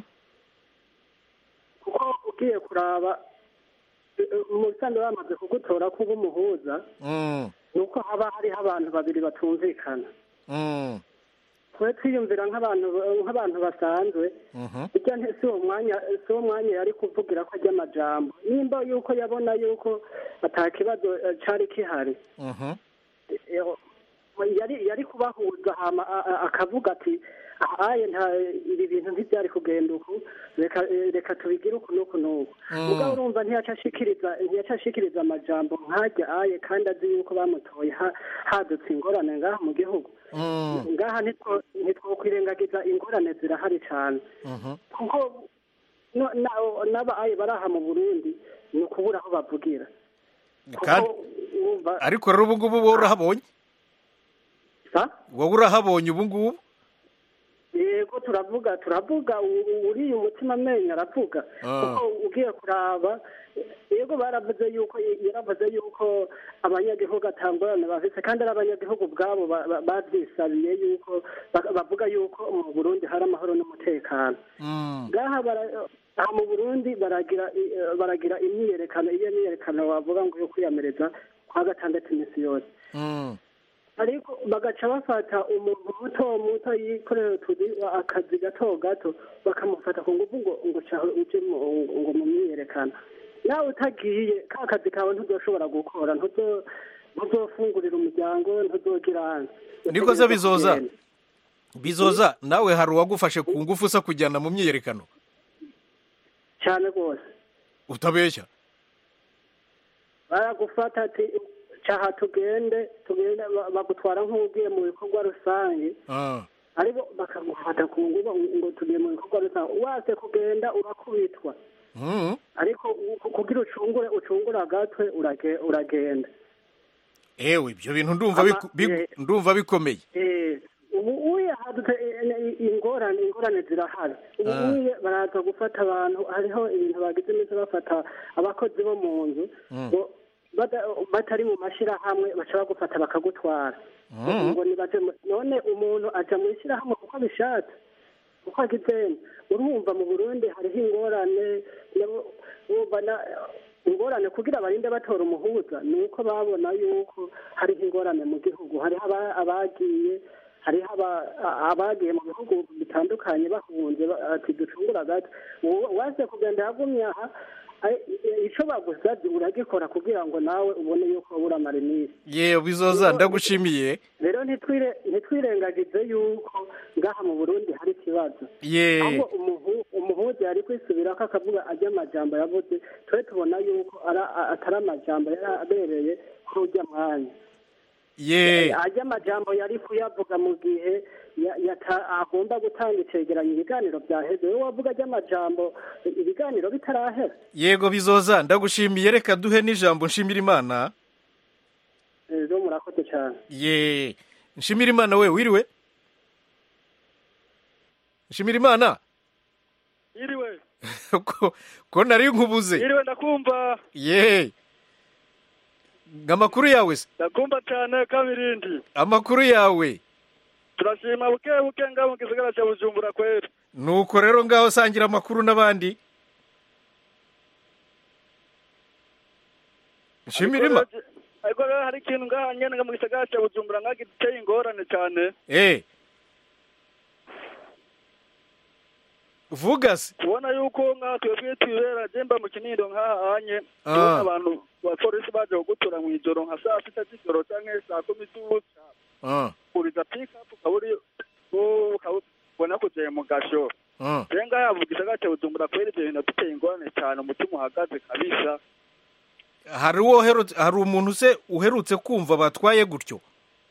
kuko ugiye kuraba eh, eh, mu bisanzwe bamaze kugutora kuba umuhuza mm, ni uko haba hariho abantu babiri batumvikana mm, twe twiyumvira nk'abantu nk'abantu basanzwe mhm, ijya nti si uwo mwanya si uwo mwanya yari kuvugira ko ajya amajambo nimba yuko yabona yuko ata kibazo eh, cari kihari mhm, eh, yari yari kubahuza hama a- a- akavuga ati ahaye nta ibi bintu ntibyari kugenda uku reka eh, reka tubigire uku n'uku n'uku Mm. mugabo urumva ntiyaca ashikiriza ntiyaca ashikiriza amajambo nk'ajya aye kandi azi yuko bamutoye ha- hadutse ingorane ngaha mu gihugu mm, ngaha ntitwo- ntitwokwirengagiza ingorane zirahari cyane mhm. kuko no- na- n'abaye bari aha mu burundi ni ukubura aho bavugira kandi kuko wumva ariko rero ubu ngubu wowe urahabonye sa wowe urahabonye ubu ngubu yego turavuga turavuga u- u- uriya umutima amenyo aravuga Ah. kuko ugiye kuraba yego baravuze yuko yaravuze yuko abanyagihugu atangorane bafite kandi ari abanyagihugu ubwabo ba- ba- babyisabiye yuko ba- bavuga yuko mu burundi hari amahoro n'umutekano Mm, ngaha bara- aha mu burundi baragira i- eh, baragira imyiyerekano iyo myiyerekano wavuga ngo yo kwiyamiriza kwa gatandatu iminsi yose mm, ariko bagaca bafata umuntu muto muto yikorera utuzi akazi gato gato bakamufata ku ngufu ngo ngo caho uje mu- ngo mu myiyerekano nawe utagiye ka kazi kawe ntuzoshobora gukora ntuzo ntuzofungurira umuryango ntuzogira Niko se bizoza? bizoza nawe hari uwagufashe ku ngufu usa kujyana mu myiyerekano cyane rwose utabeshya baragufata ati caha tugende tugende ba- bagutwara nk'ugiye mu bikorwa rusange Ah, aribo bakagufata ku ngufu ngo tugiye mu bikorwa rusange wase kugenda urakubitwa mm, ariko u- kugira ucungure ucungure agatwe urage- uragenda ewe ibyo bintu ndumva Ama- biku- biku- eh. ndumva bikomeye Eh, ubu uye hadutse eh, eh, ingorane ingorane zirahari ubu Ah. uye baraza gufata abantu hariho ibintu bagize iminsi bafata abakozi bo mu nzu Mm. ngo bada- batari mu mashyirahamwe baca bagufata bakagutwara Mm. ngo nibaje mu- none umuntu aja mu ishyirahamwe kuko abishatse kuko agizene urumva mu burundi hariho ingorane nabo- urumva na- ingorane kugira barinde batora umuhuza ni uko babona yuko hariho ingorane mu gihugu hariho aba- abagiye hariho aba- a- abagiye mu bihugu bitandukanye bahunze ba- ati ducungura gato Uwo- waze kugenda yagumye aha ai- i- ico bagusabye uragikora kugira ngo nawe ubone yuko wabura amarimisi yewe bizoza ndagushimiye rero ntitwire ntitwirengagize yuko ngaha mu burundi hari ikibazo ye ahubwo umuhu- umuhuza yari kwisubirako akavuga ajya amajambo yavuze twe tubona yuko ara- a- atari amajambo yari abereye kuri ujya mwanya ye ajya amajambo yari kuyavuga mu gihe ya- yata- agomba gutanga icegeranyo ibiganiro byaheze we wavuga ajya amajambo ibiganiro bitarahera yego bizoza ndagushimiye reka duhe n'ijambo nshimira imana rero murakoze cyane ye nshimira imana we wiriwe nshimira imana yiriwe ko ko nari nkubuze yiriwe ndakumva ye amakuru yawe se ndakumva cyane kabirindi amakuru yawe turashima buke buke ngaho mu gisagara cya bujumbura kwera nuko rero ngaho sangira amakuru n'abandi nshimira imana ariko rero hari ikintu ngaha nyene nga mu gisagara cya bujumbura ngaho giteye ingorane cyane eh vuga se kubona yuko nka twebwe twibera jemba mu kinindo nk'ahanye Ah. tubona abantu bapolisi baje kugutura mu ijoro nka saa sita z'ijoro canke saa kumi z'ubuca Ah, kuriza pikapu ukaba uri u- ukaba ubona kujeye mu gasho ah. rero ngaha yavuga igisagara ca bujumbura kubera ivyo bintu duteye ingorane cane umutima uhagaze kabisa hari uwo uherutse hari umuntu se uherutse kumva batwaye gutyo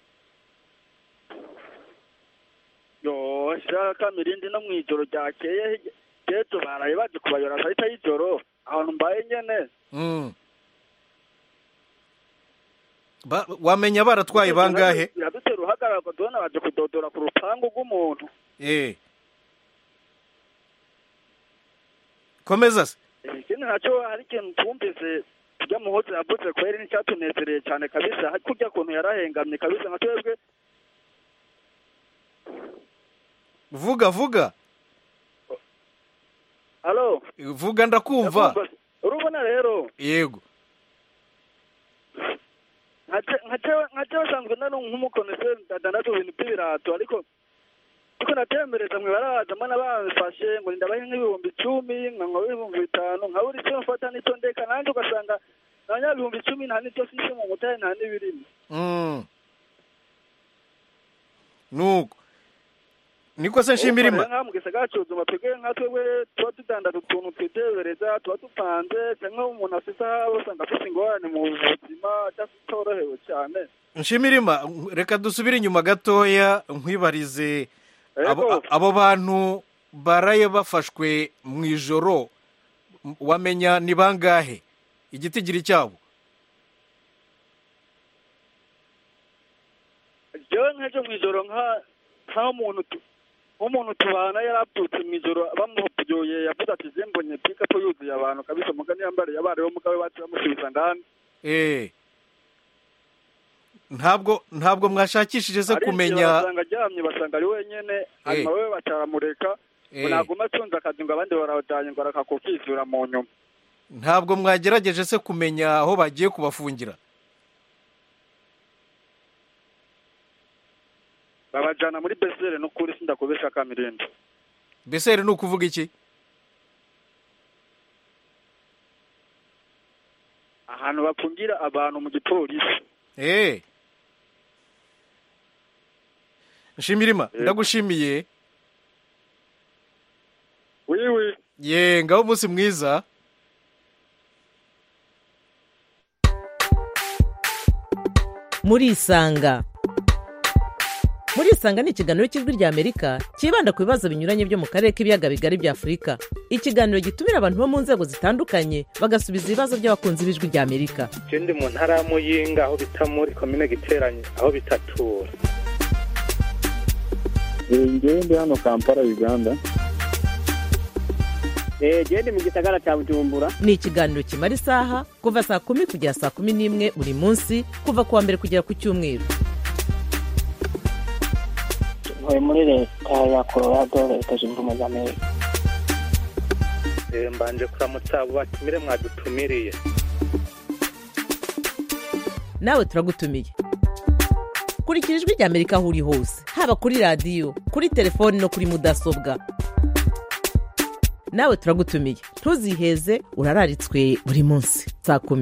yo shaka mirindi no mw'ijoro ryakeye ejo baraye baje kubayora saa sita y'ijoro ahantu mbaye nyene Mm. Ba- wamenya baratwaye bangahe biradutera uruhagarara ngo tubona baje kudodora ku rupangu rw'umuntu eh komeza se ikindi nacyo hari ikintu twumvise tujya muhozi yavuze kweri n'icyatunezereye cyane kabisa hari kurya kuntu yarahengamye kabisa nka twebwe vuga vuga halo vuga ndakumva Ndakumva. urubona rero yego nka cyo basanzwe nari nk'umukoneseri ndadandaza ibintu by'ibirato ariko ariko natembereza mwe barazamo n'abamfashe ngo ndabahe nk'ibihumbi icumi nkanywa ibihumbi bitanu nka buri cyo mfata n'icyo ndeka nanjye ugasanga nanya ibihumbi icumi nta n'icyo sisi mu mutahe nta n'ibirimo Mm. nuko niko se nshimira nka mu gisagara cy'ubuzima twebwe nka twebwe tuba tudandaza utuntu twitebereza tuba dupanze cyangwa umuntu afite aho usanga afite ingorane mu buzima atorohewe cyane nshimira reka dusubire inyuma gatoya nkwibarize abo, Yego. abo bantu baraye bafashwe mu ijoro m- wamenya ni bangahe igitigiri cyabo jewe nk'ejo mu ijoro nka nk'aho umuntu tu- nk'umuntu tubana yarabyutse mu ijoro bamubyoye yavuze ati je mbonye pikapu yuzuye abantu kabisa mugani yambariye abariwe mugabe bacu bamusubiza ndani eh ntabwo ntabwo mwashakishije se Ariko kumenya basanga aryamye basanga ari wenyene hanyuma wewe bacaramureka ngo Eh. naguma atunze akazi ngo abandi barawujanye ngo arakakukizura mu nyuma ntabwo mwagerageje se kumenya aho bagiye kubafungira babajana muri besere n'ukuri sindakubesha kamirindi beseri ni ukuvuga iki ahantu bafungira abantu mu gipolisi eh nshimira ndagushimiye wiwi ye ngaho umunsi mwiza murisanga murisanga ni ikiganiro cy'ijwi ry'amerika cyibanda ku bibazo binyuranye byo mu karere k'ibiyaga bigari bya afurika ikiganiro gitumira abantu bo mu nzego zitandukanye bagasubiza ibibazo by'abakunzi b'ijwi ry'amerika je ndi mu ntara ya muyinga aho bita muri komine giteranye aho bitatura ngewe ndi hano kampala uganda gende mu gisagara cya bujumbura ni ikiganiro kimara isaha kuva saa kumi kugera saa kumi n'imwe buri munsi kuva ku wa mbere kugera ku cyumweru ntuye muri leta ya colorado leta zunze ubumwe za amerika Eh, mbanje kuramutsa abo batumire mwadutumiriye nawe turagutumiye kurikira ijwi ry'amerika aho uri hose haba kuri radiyo kuri telefoni no kuri mudasobwa nawe turagutumiye ntuziheze urararitswe buri munsi saa kumi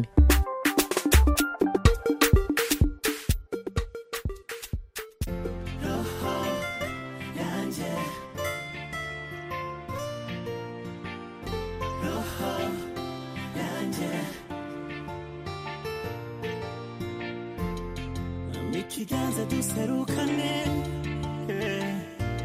ikiganza duserukane eh.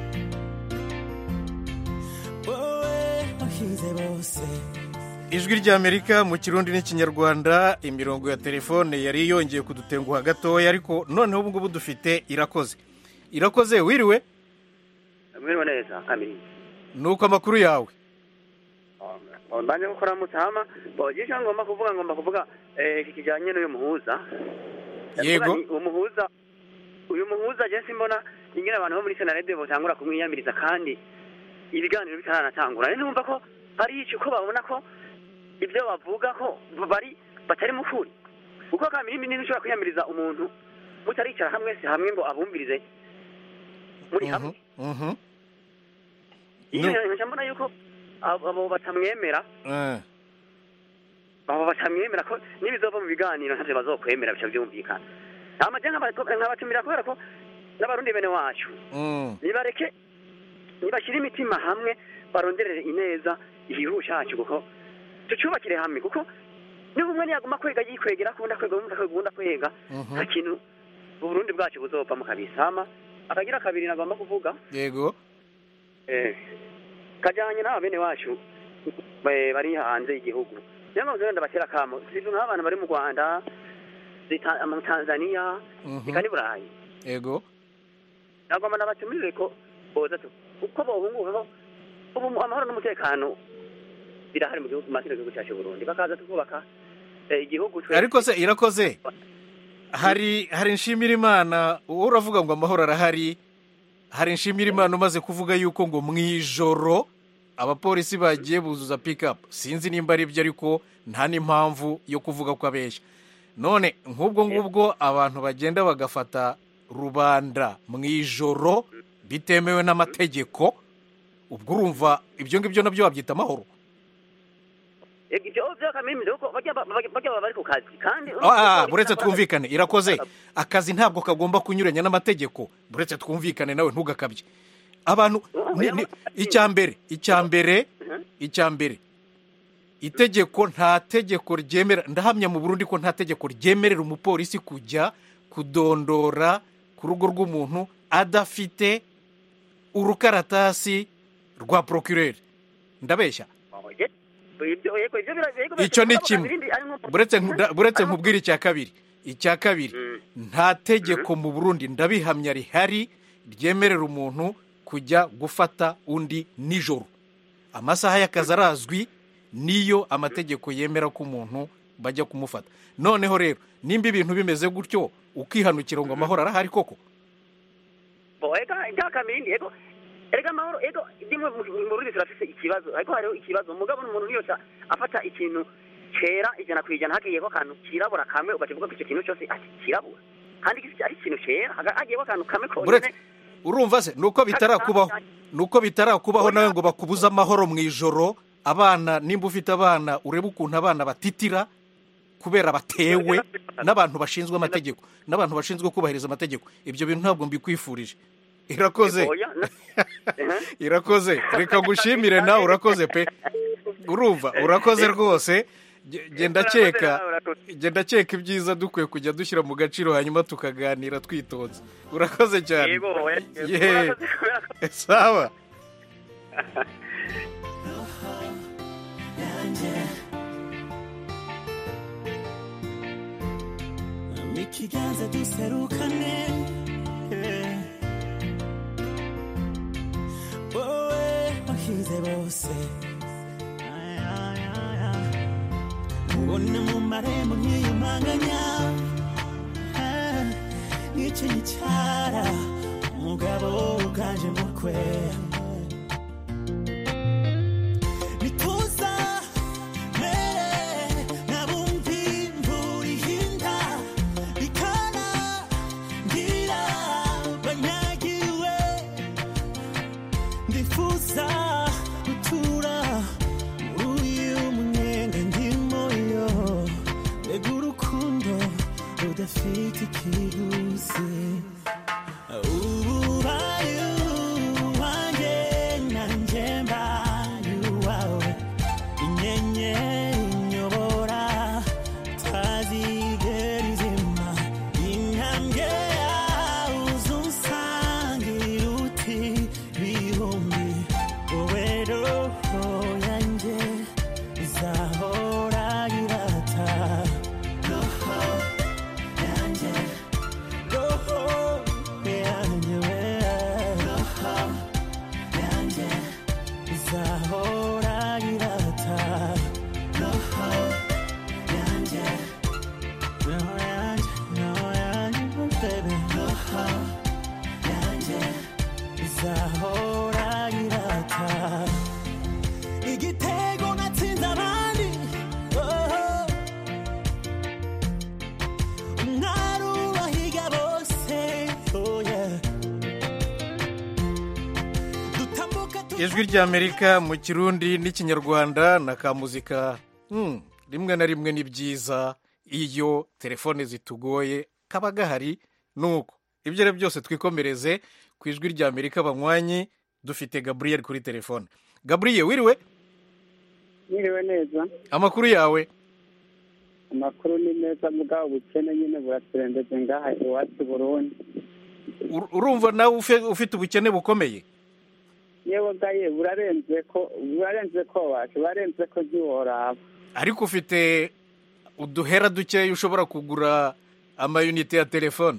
wowe wahize bose ijwi ry'amerika mu kirundi n'ikinyarwanda imirongo ya telefone yari yongeye kudutenguha gatoya ariko noneho ubu ngubu dufite irakoze irakoze wiriwe mwiriwe neza kamiri nuko amakuru yawe mbanje gukora mutama bogisha ngomba kuvuga ngomba kuvuga eh, iki kijanye n'uyu muhuza Yego. Ndavuga nti uwo muhuza uyu muhuza je simbona ingene abantu bo muri senarede botangura kumwiyamiriza kandi ibiganiro bitaranatangura rero numva ko ari ico ko babona ko ibyo bavuga ko bari batari mu kuri kuko kamiri nini ushobora kwiyamiriza umuntu mutaricara hamwe se hamwe ngo abumvirize muri hamwe Mhm. iyo No. nkaca mbona yuko abo abo batamwemera Eh, abo batamwemera ko n'ibizova mu biganiro ntavyo bazokwemera bica vyumvikana amaje nkabatumira kubera ko n'abarundi bene wacu mm. nibareke nibashyire imitima hamwe baronderere ineza igihugu cyacu kuko tucyubakire hamwe kuko niba umwe niyaguma kwega yikwegera akunda kwega uwundi akunda kwega Mhm. nta kintu uburundi bwacu buzopfa mu kabisama akagira kabiri nagomba kuvuga yego eh, kajyanye n'aba bene wacu eh, bari hanze y'igihugu niyo mpamvu rero ndabatera akamo sizi nk'abantu bari mu rwanda zita- mu tanzania Mhm. eka n'i burayi yego nagomba nabatumire ko boza tu uko bohungukaho ubu amahoro n'umutekano birahari mu gihugu makino gihugu cyacu Burundi bakaza tukubaka eh, igihugu twe ariko se irakoze hari hari nshimira imana wowe uravuga ngo amahoro arahari hari nshimira imana umaze kuvuga yuko ngo mu ijoro abapolisi bagiye buzuza pikapu sinzi nimba ari byo ariko nta n'impamvu yo kuvuga ko abeshya none nk'ubwo ngubwo abantu bagenda bagafata rubanda mu ijoro bitemewe n'amategeko ubwo urumva ibyo ngibyo nabyo wabyita amahoro ibyo byakamimije kuko bajya ba- bajya bajya baba bari ku kazi kandi Ah, ah, buretse twumvikane irakoze akazi ntabwo kagomba kunyuranya n'amategeko buretse twumvikane nawe ntugakabye abantu ni- ni- icya mbere icya mbere icya mbere itegeko nta tegeko ryemera ndahamya mu burundi ko nta tegeko ryemerera umupolisi kujya kudondora ku rugo rw'umuntu adafite urukaratasi rwa procureur ndabeshya ibyo yego ibyo bira- yego icyo ni biravuga kimwe ibindi, ari nko- buretse nkuda- buretse nkubwira icya kabiri icya kabiri nta tegeko mu burundi ndabihamya rihari ryemerera umuntu kujya gufata undi nijoro amasaha y'akazi arazwi niyo amategeko yemera ko umuntu bajya kumufata noneho rero nimba ibintu bimeze gutyo ukihanukira ngo amahoro arahari koko bo ega byakamindi yego erega amahoro ego dimwe mu Burundi turafise ikibazo ariko hariho ikibazo mugabo umuntu niyo ca- afata ikintu cera ijana ku ijana hagiyeko akantu kirabura kamwe ugakivuga ko icyo kintu cyose ati kirabura kandi gisi ari ikintu cera haga- hagiyeko akantu kamwe buretse konyene urumva se nuko bitarakubaho nuko bitarakubaho nawe ngo bakubuze amahoro mu ijoro abana nimba ufite abana urebe ukuntu abana batitira kubera batewe n'abantu bashinzwe amategeko n'abantu bashinzwe kubahiriza amategeko ibyo bintu ntabwo mbikwifurije irakoze Oya, na- irakoze reka ngushimire nawe urakoze pe urumva urakoze rwose Ge- genda keka genda keka ibyiza dukwiye kujya dushyira mu gaciro hanyuma tukaganira twitonze urakoze cyane yego oya, Ye. urakoze. sawa ikiganza duserukane eh. wowe wahize bose Ay, ay, ay, ay. ubona mu marembo nkiyumanganya Ah, n'icyo gicara umugabo uganje mukwe nituza mere nabumvi imvura ihinda ikana ngira banyagiwe ndifuza gutura muri uyu munyenga ndimo yo mbega urukundo rudafite ikiguzi ubaye uwanjye nanjye mbaye uwawe inyenyeri inyobora tazigera izima intambwe yawe uzunsangira uti bihumbi wowe roho yanjye izahora irata roho yanjye roho yanjye we ijwi ry'amerika mu kirundi n'ikinyarwanda na ka muzika hmm, rimwe na rimwe ni byiza iyo telefone zitugoye kaba gahari nuko ibyo ari byo byose twikomereze ku ijwi ry'amerika banywanyi dufite gaburiyeri kuri telefone gaburiyeri wiriwe Mwiriwe neza amakuru yawe amakuru ni meza mugabo ubukene nyine buraturembeje ngaha iwacu Burundi Ur- urumva nawe ufe- ufite ubukene bukomeye yewe gaye burarenze ko burarenze ko wacu burarenze ko ntiworaba ariko ufite uduhera dukeya ushobora kugura amayunite ya telefone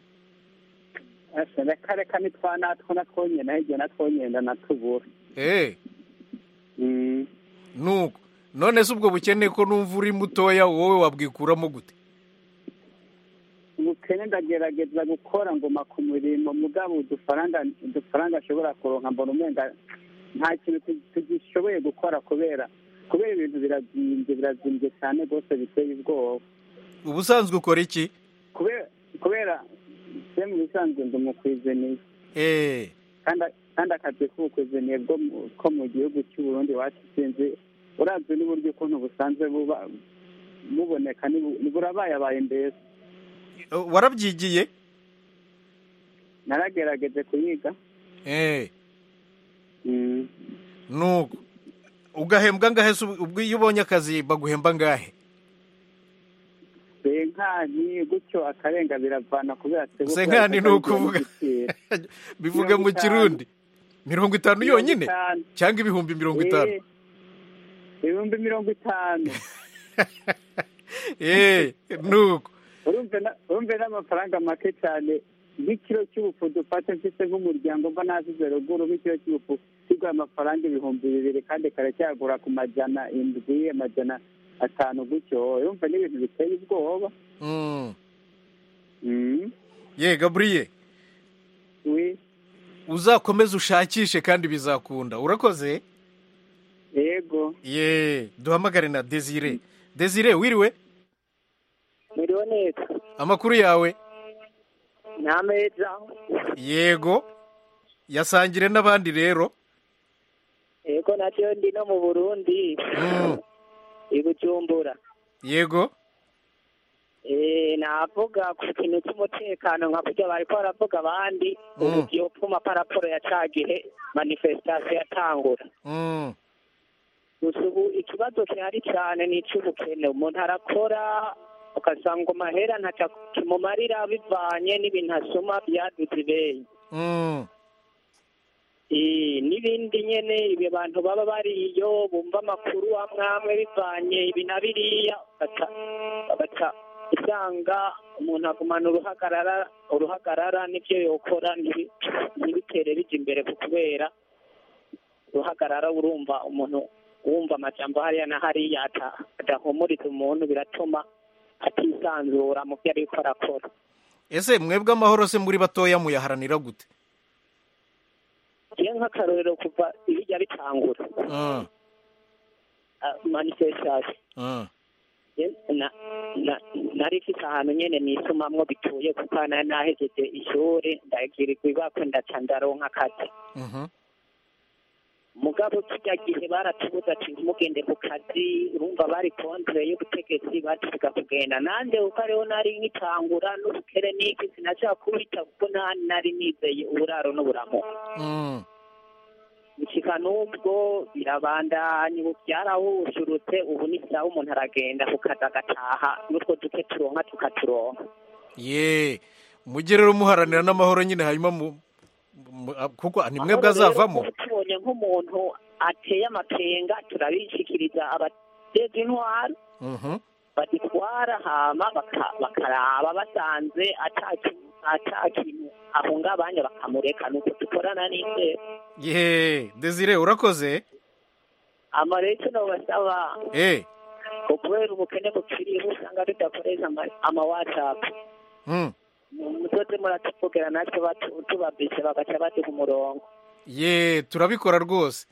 ese reka reka nitwa natwo natwonyene hirya natwonyenda natubura eee Mm. nuko none se ubwo bukene ko numva uri mutoya wowe wabwikuramo gute ubukene ndagerageza gukora ngoma ku murimo mugabo udufaranga udufaranga ashobora kuronka mbona umenga nta kintu tu- tugishoboye gukora kubera kubera ibintu birazimbye birazimbye cyane rwose biteye ubwoba ubusanzwe ukora iki kubera kubera se mu bisanzwe ndi umukwizeniye eee kandi kandi akazi k'ubukwizeniye bwo mu- ko mu gihugu cy'u Burundi iwacu sinzi uravye n'uburyo ukuntu busanzwe buba buboneka ni- ni burabayabaye mbese warabyigiye naragerageje kuyiga eee Mm. nuko ugahembwa ngahe se ubwo iyo ubonye akazi baguhemba ngahe senkani gutyo akarenga biravana kubera twebwe senkani ni kubera ukuvuga igiciro. bivuga Mirongo mu itanu. kirundi mirongo itanu Mirongo yonyine itanu. cyangwa ibihumbi mirongo itanu Eh, ibihumbi mirongo itanu eee nuko urumve na- urumve n'amafaranga make cyane nk'ikiro cy'ubufu dufate mfite nk'umuryango mba nasize ruguru nk'ikiro cy'ubufu kigura amafaranga ibihumbi bibiri kandi karacyagura ku majana indwi amajana atanu gutyo urumva n'ibintu biteye ubwoba Mm. Mm. ye gaburiye wi uzakomeze ushakishe kandi bizakunda urakoze yego ye duhamagare na desire desire wiriwe Muriho neza amakuru yawe ni ameza yego yasangire n'abandi rero yego nacyo ndi no mu burundi Mm. i bujumbura yego Eh, navuga ku kintu cy'umutekano nka burya bariko baravuga abandi Mm. ubu vyopfuma paraporo ya ca gihe manifestation yatangura Mm. gusa ubu ikibazo gihari cyane ni icy'ubukene umuntu arakora ugasanga amahera ntaca kimumarira bivanye n'ibintu asoma byaduze ibeyi Mm. Eh, n'ibindi nyene ibi bantu baba bariyo bumva amakuru amwe amwe bivanye ibi na biriya bagaca bagaca usanga umuntu agumana uruhagarara uruhagarara n'ibyo yokora ntibi- ntibitere bija imbere ku kubera uruhagarara urumva umuntu wumva amajambo hariya na hariya ata- adahumuriza umuntu biratuma atisanzura mu byo ariko arakora ese mwebwe amahoro se muri batoya muyaharanira gute iyo nk'akarorero kuva ibijya bitangura Mm. ah, manifestation Mm. Ye- na- na- nari mfite ahantu nyene nisumamwo bituye kuko nari nahejeje ishuri ndagirirwa ibako ndaca ndaronka akazi Mhm. mugabo kirya gihe baratubuza ati ntimugende ku kazi urumva bari kontre y'ubutegetsi batuvuga kugenda nande kuko ariho nari nkitangura n'ubukere n'iki sinashaka kubita kuko nta nari nizeye uburaro n'uburamuko Mm. gushika n'ubwo birabandanya ubu byarahushurutse ubu ni sawa umuntu aragenda ku kazi agataha n'utwo duke turonka tukaturonka ye mujye rero muharanira n'amahoro nyine hanyuma mu mu- a- kuko ni mwebwe Aho rero azavamo ubu tubonye nk'umuntu ateye amakenga turabishikiriza abateza intwaro Mhm. badutwara hama baka- bakaraba basanze ata kintu ata kintu ahungabanya bakamureka nuko dukorana n'inzego ye desire urakoze ama rero icyo nobasaba eh ko kubera ubukene bukiriho usanga tudakoresha ama- ama whatsapp Mm. muzoze muratuvugera natwe batu- tubabise bagaca baduha umurongo ye turabikora rwose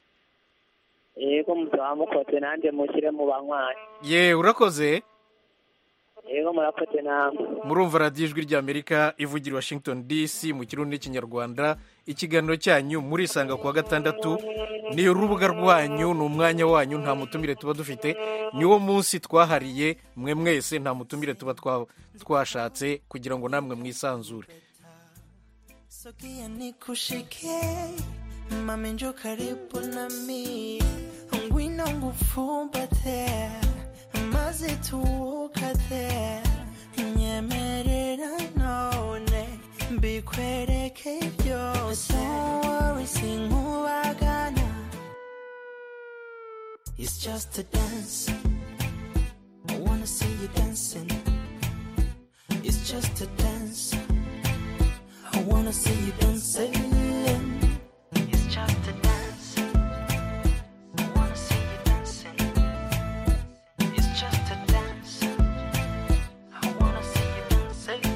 yego muzaba mukoze nanjye mushyire mu banywanyi ye urakoze rero murakoze namwe murumva radiyo ijwi ry'amerika ivugira i washington dc mu kirundi n'ikinyarwanda ikiganiro cyanyu murisanga ku wa gatandatu ni urubuga rwanyu ni umwanya wanyu nta mutumire tuba dufite niwo munsi twahariye mwe mwese nta mutumire tuba twa- twashatse kugira ngo namwe mwisanzure Sogea nikushike mami njo karibu nami ngwino ngufumbate maze tuwukate nyemerera none mbikwereke byose Don't worry, sinkubagana It's just a dance I wanna see you dancing It's just a dance I wanna see you dancing. It's just a dance. I wanna see you dancing. It's just a dance. I wanna see you dancing.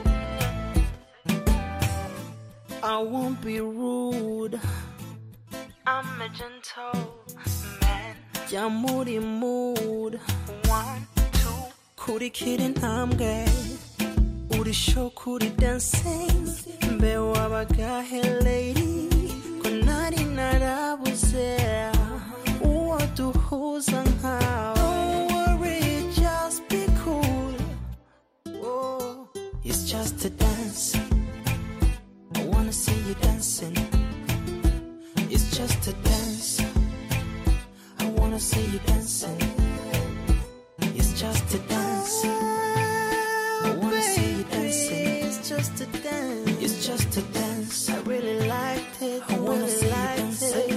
I won't be rude. I'm a gentle man. Yeah, moody mood. One, two. kurikira intambwe uri show kuri dancing mbe wabagahe lady ko nari narabuze uwo duhuza nkawe Don't worry, just be cool oh. It's just a dance I wanna see you dancing It's just a dance I wanna see you dancing It's just a dance I wanna see you dancing. It's just a dance. It's just a dance. I really liked it. I wanna see you dancing.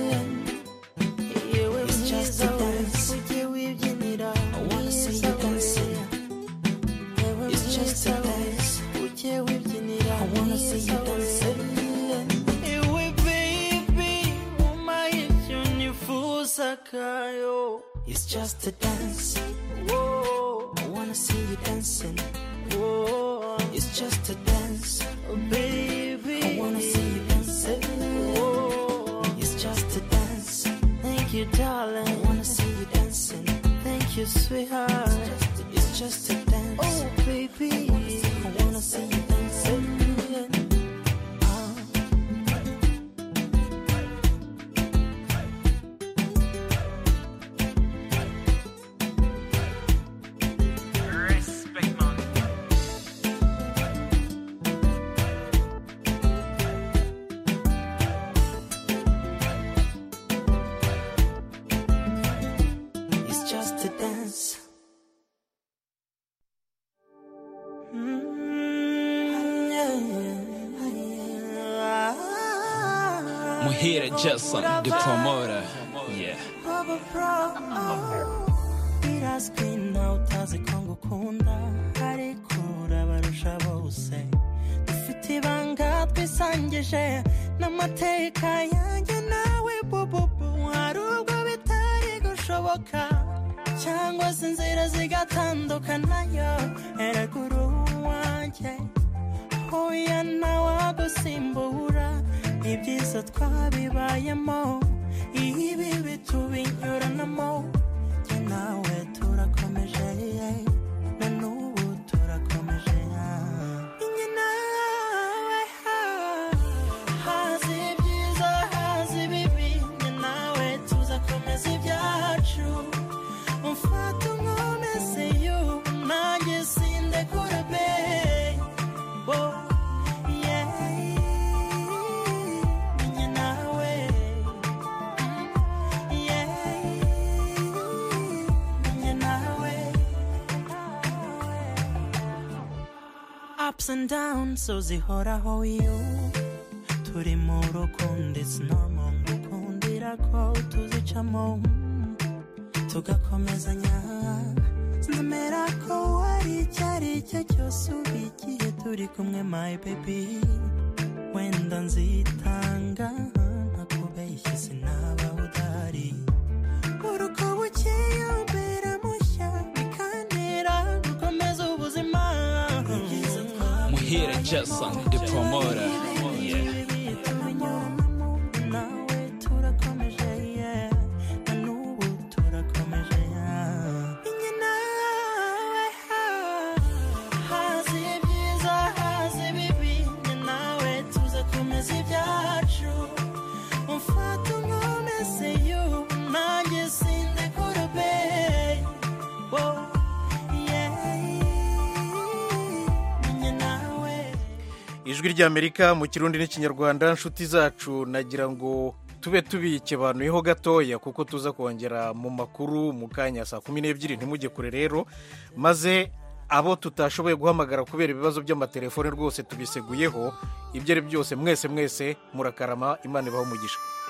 It's just a dance. I wanna see you dancing. It's just a dance. I wanna see you dancing. Ewe baby, umaye unifuza kayo. It's just a dance. Whoa, I wanna see you dancing. Whoa, it's just a dance. Oh, baby, I wanna see you dancing. Whoa, it's just a dance. Thank you, darling. I wanna see you dancing. Thank you, sweetheart. It's just a dance. Oh, baby, I wanna see you dancing. Ah. It's just a dance. Muhire Jason, the promoter. Yeah. Baba Pro. Birazwi nawe utazi ko ngukunda ariko urabarusha bose dufite ibanga twisangije n'amateka yanjye nawe bububu hari ubwo bitari gushoboka cyangwa se inzira zigatandukanayo eraguru wanjye hoya nawagusimbura ibyiza twabibayemo ibi bitubinyuranamo jye nawe turakomeje na n'ubu turakomeje Njye nawe hazi ibyiza hazi ibibi njye nawe tuzakomeza ibyacu umfata unkomeze yu nanjye sindekura be Oh, yeah. Njye nawe ups and downs so zihoraho you turi mu rukundo it's normal ngukundira ko tuzicamo tugakomezanya nemera ko wari icyo ari cyo cyose uba igihe turi kumwe my baby wenda nzitanga ntakubeshye sinaba udahari uruko bukeye umbera mushya bikantera gukomeza ubuzima Muhire Jason, the promoter. Yeah. nawe turakomeje yeah. na n'ubu turakomeje yeah. Njye nawe ijwi ry'amerika mu kirundi n'ikinyarwanda inshuti zacu nagira ngo tube tubikebanuyeho gatoya kuko tuza kongera mu makuru mu kanya saa kumi n'ebyiri ntimujye kure rero maze abo tutashoboye guhamagara kubera ibibazo by'amatelefone rwose tubiseguyeho ibyo ari byose mwese mwese murakarama imana ibaho umugisha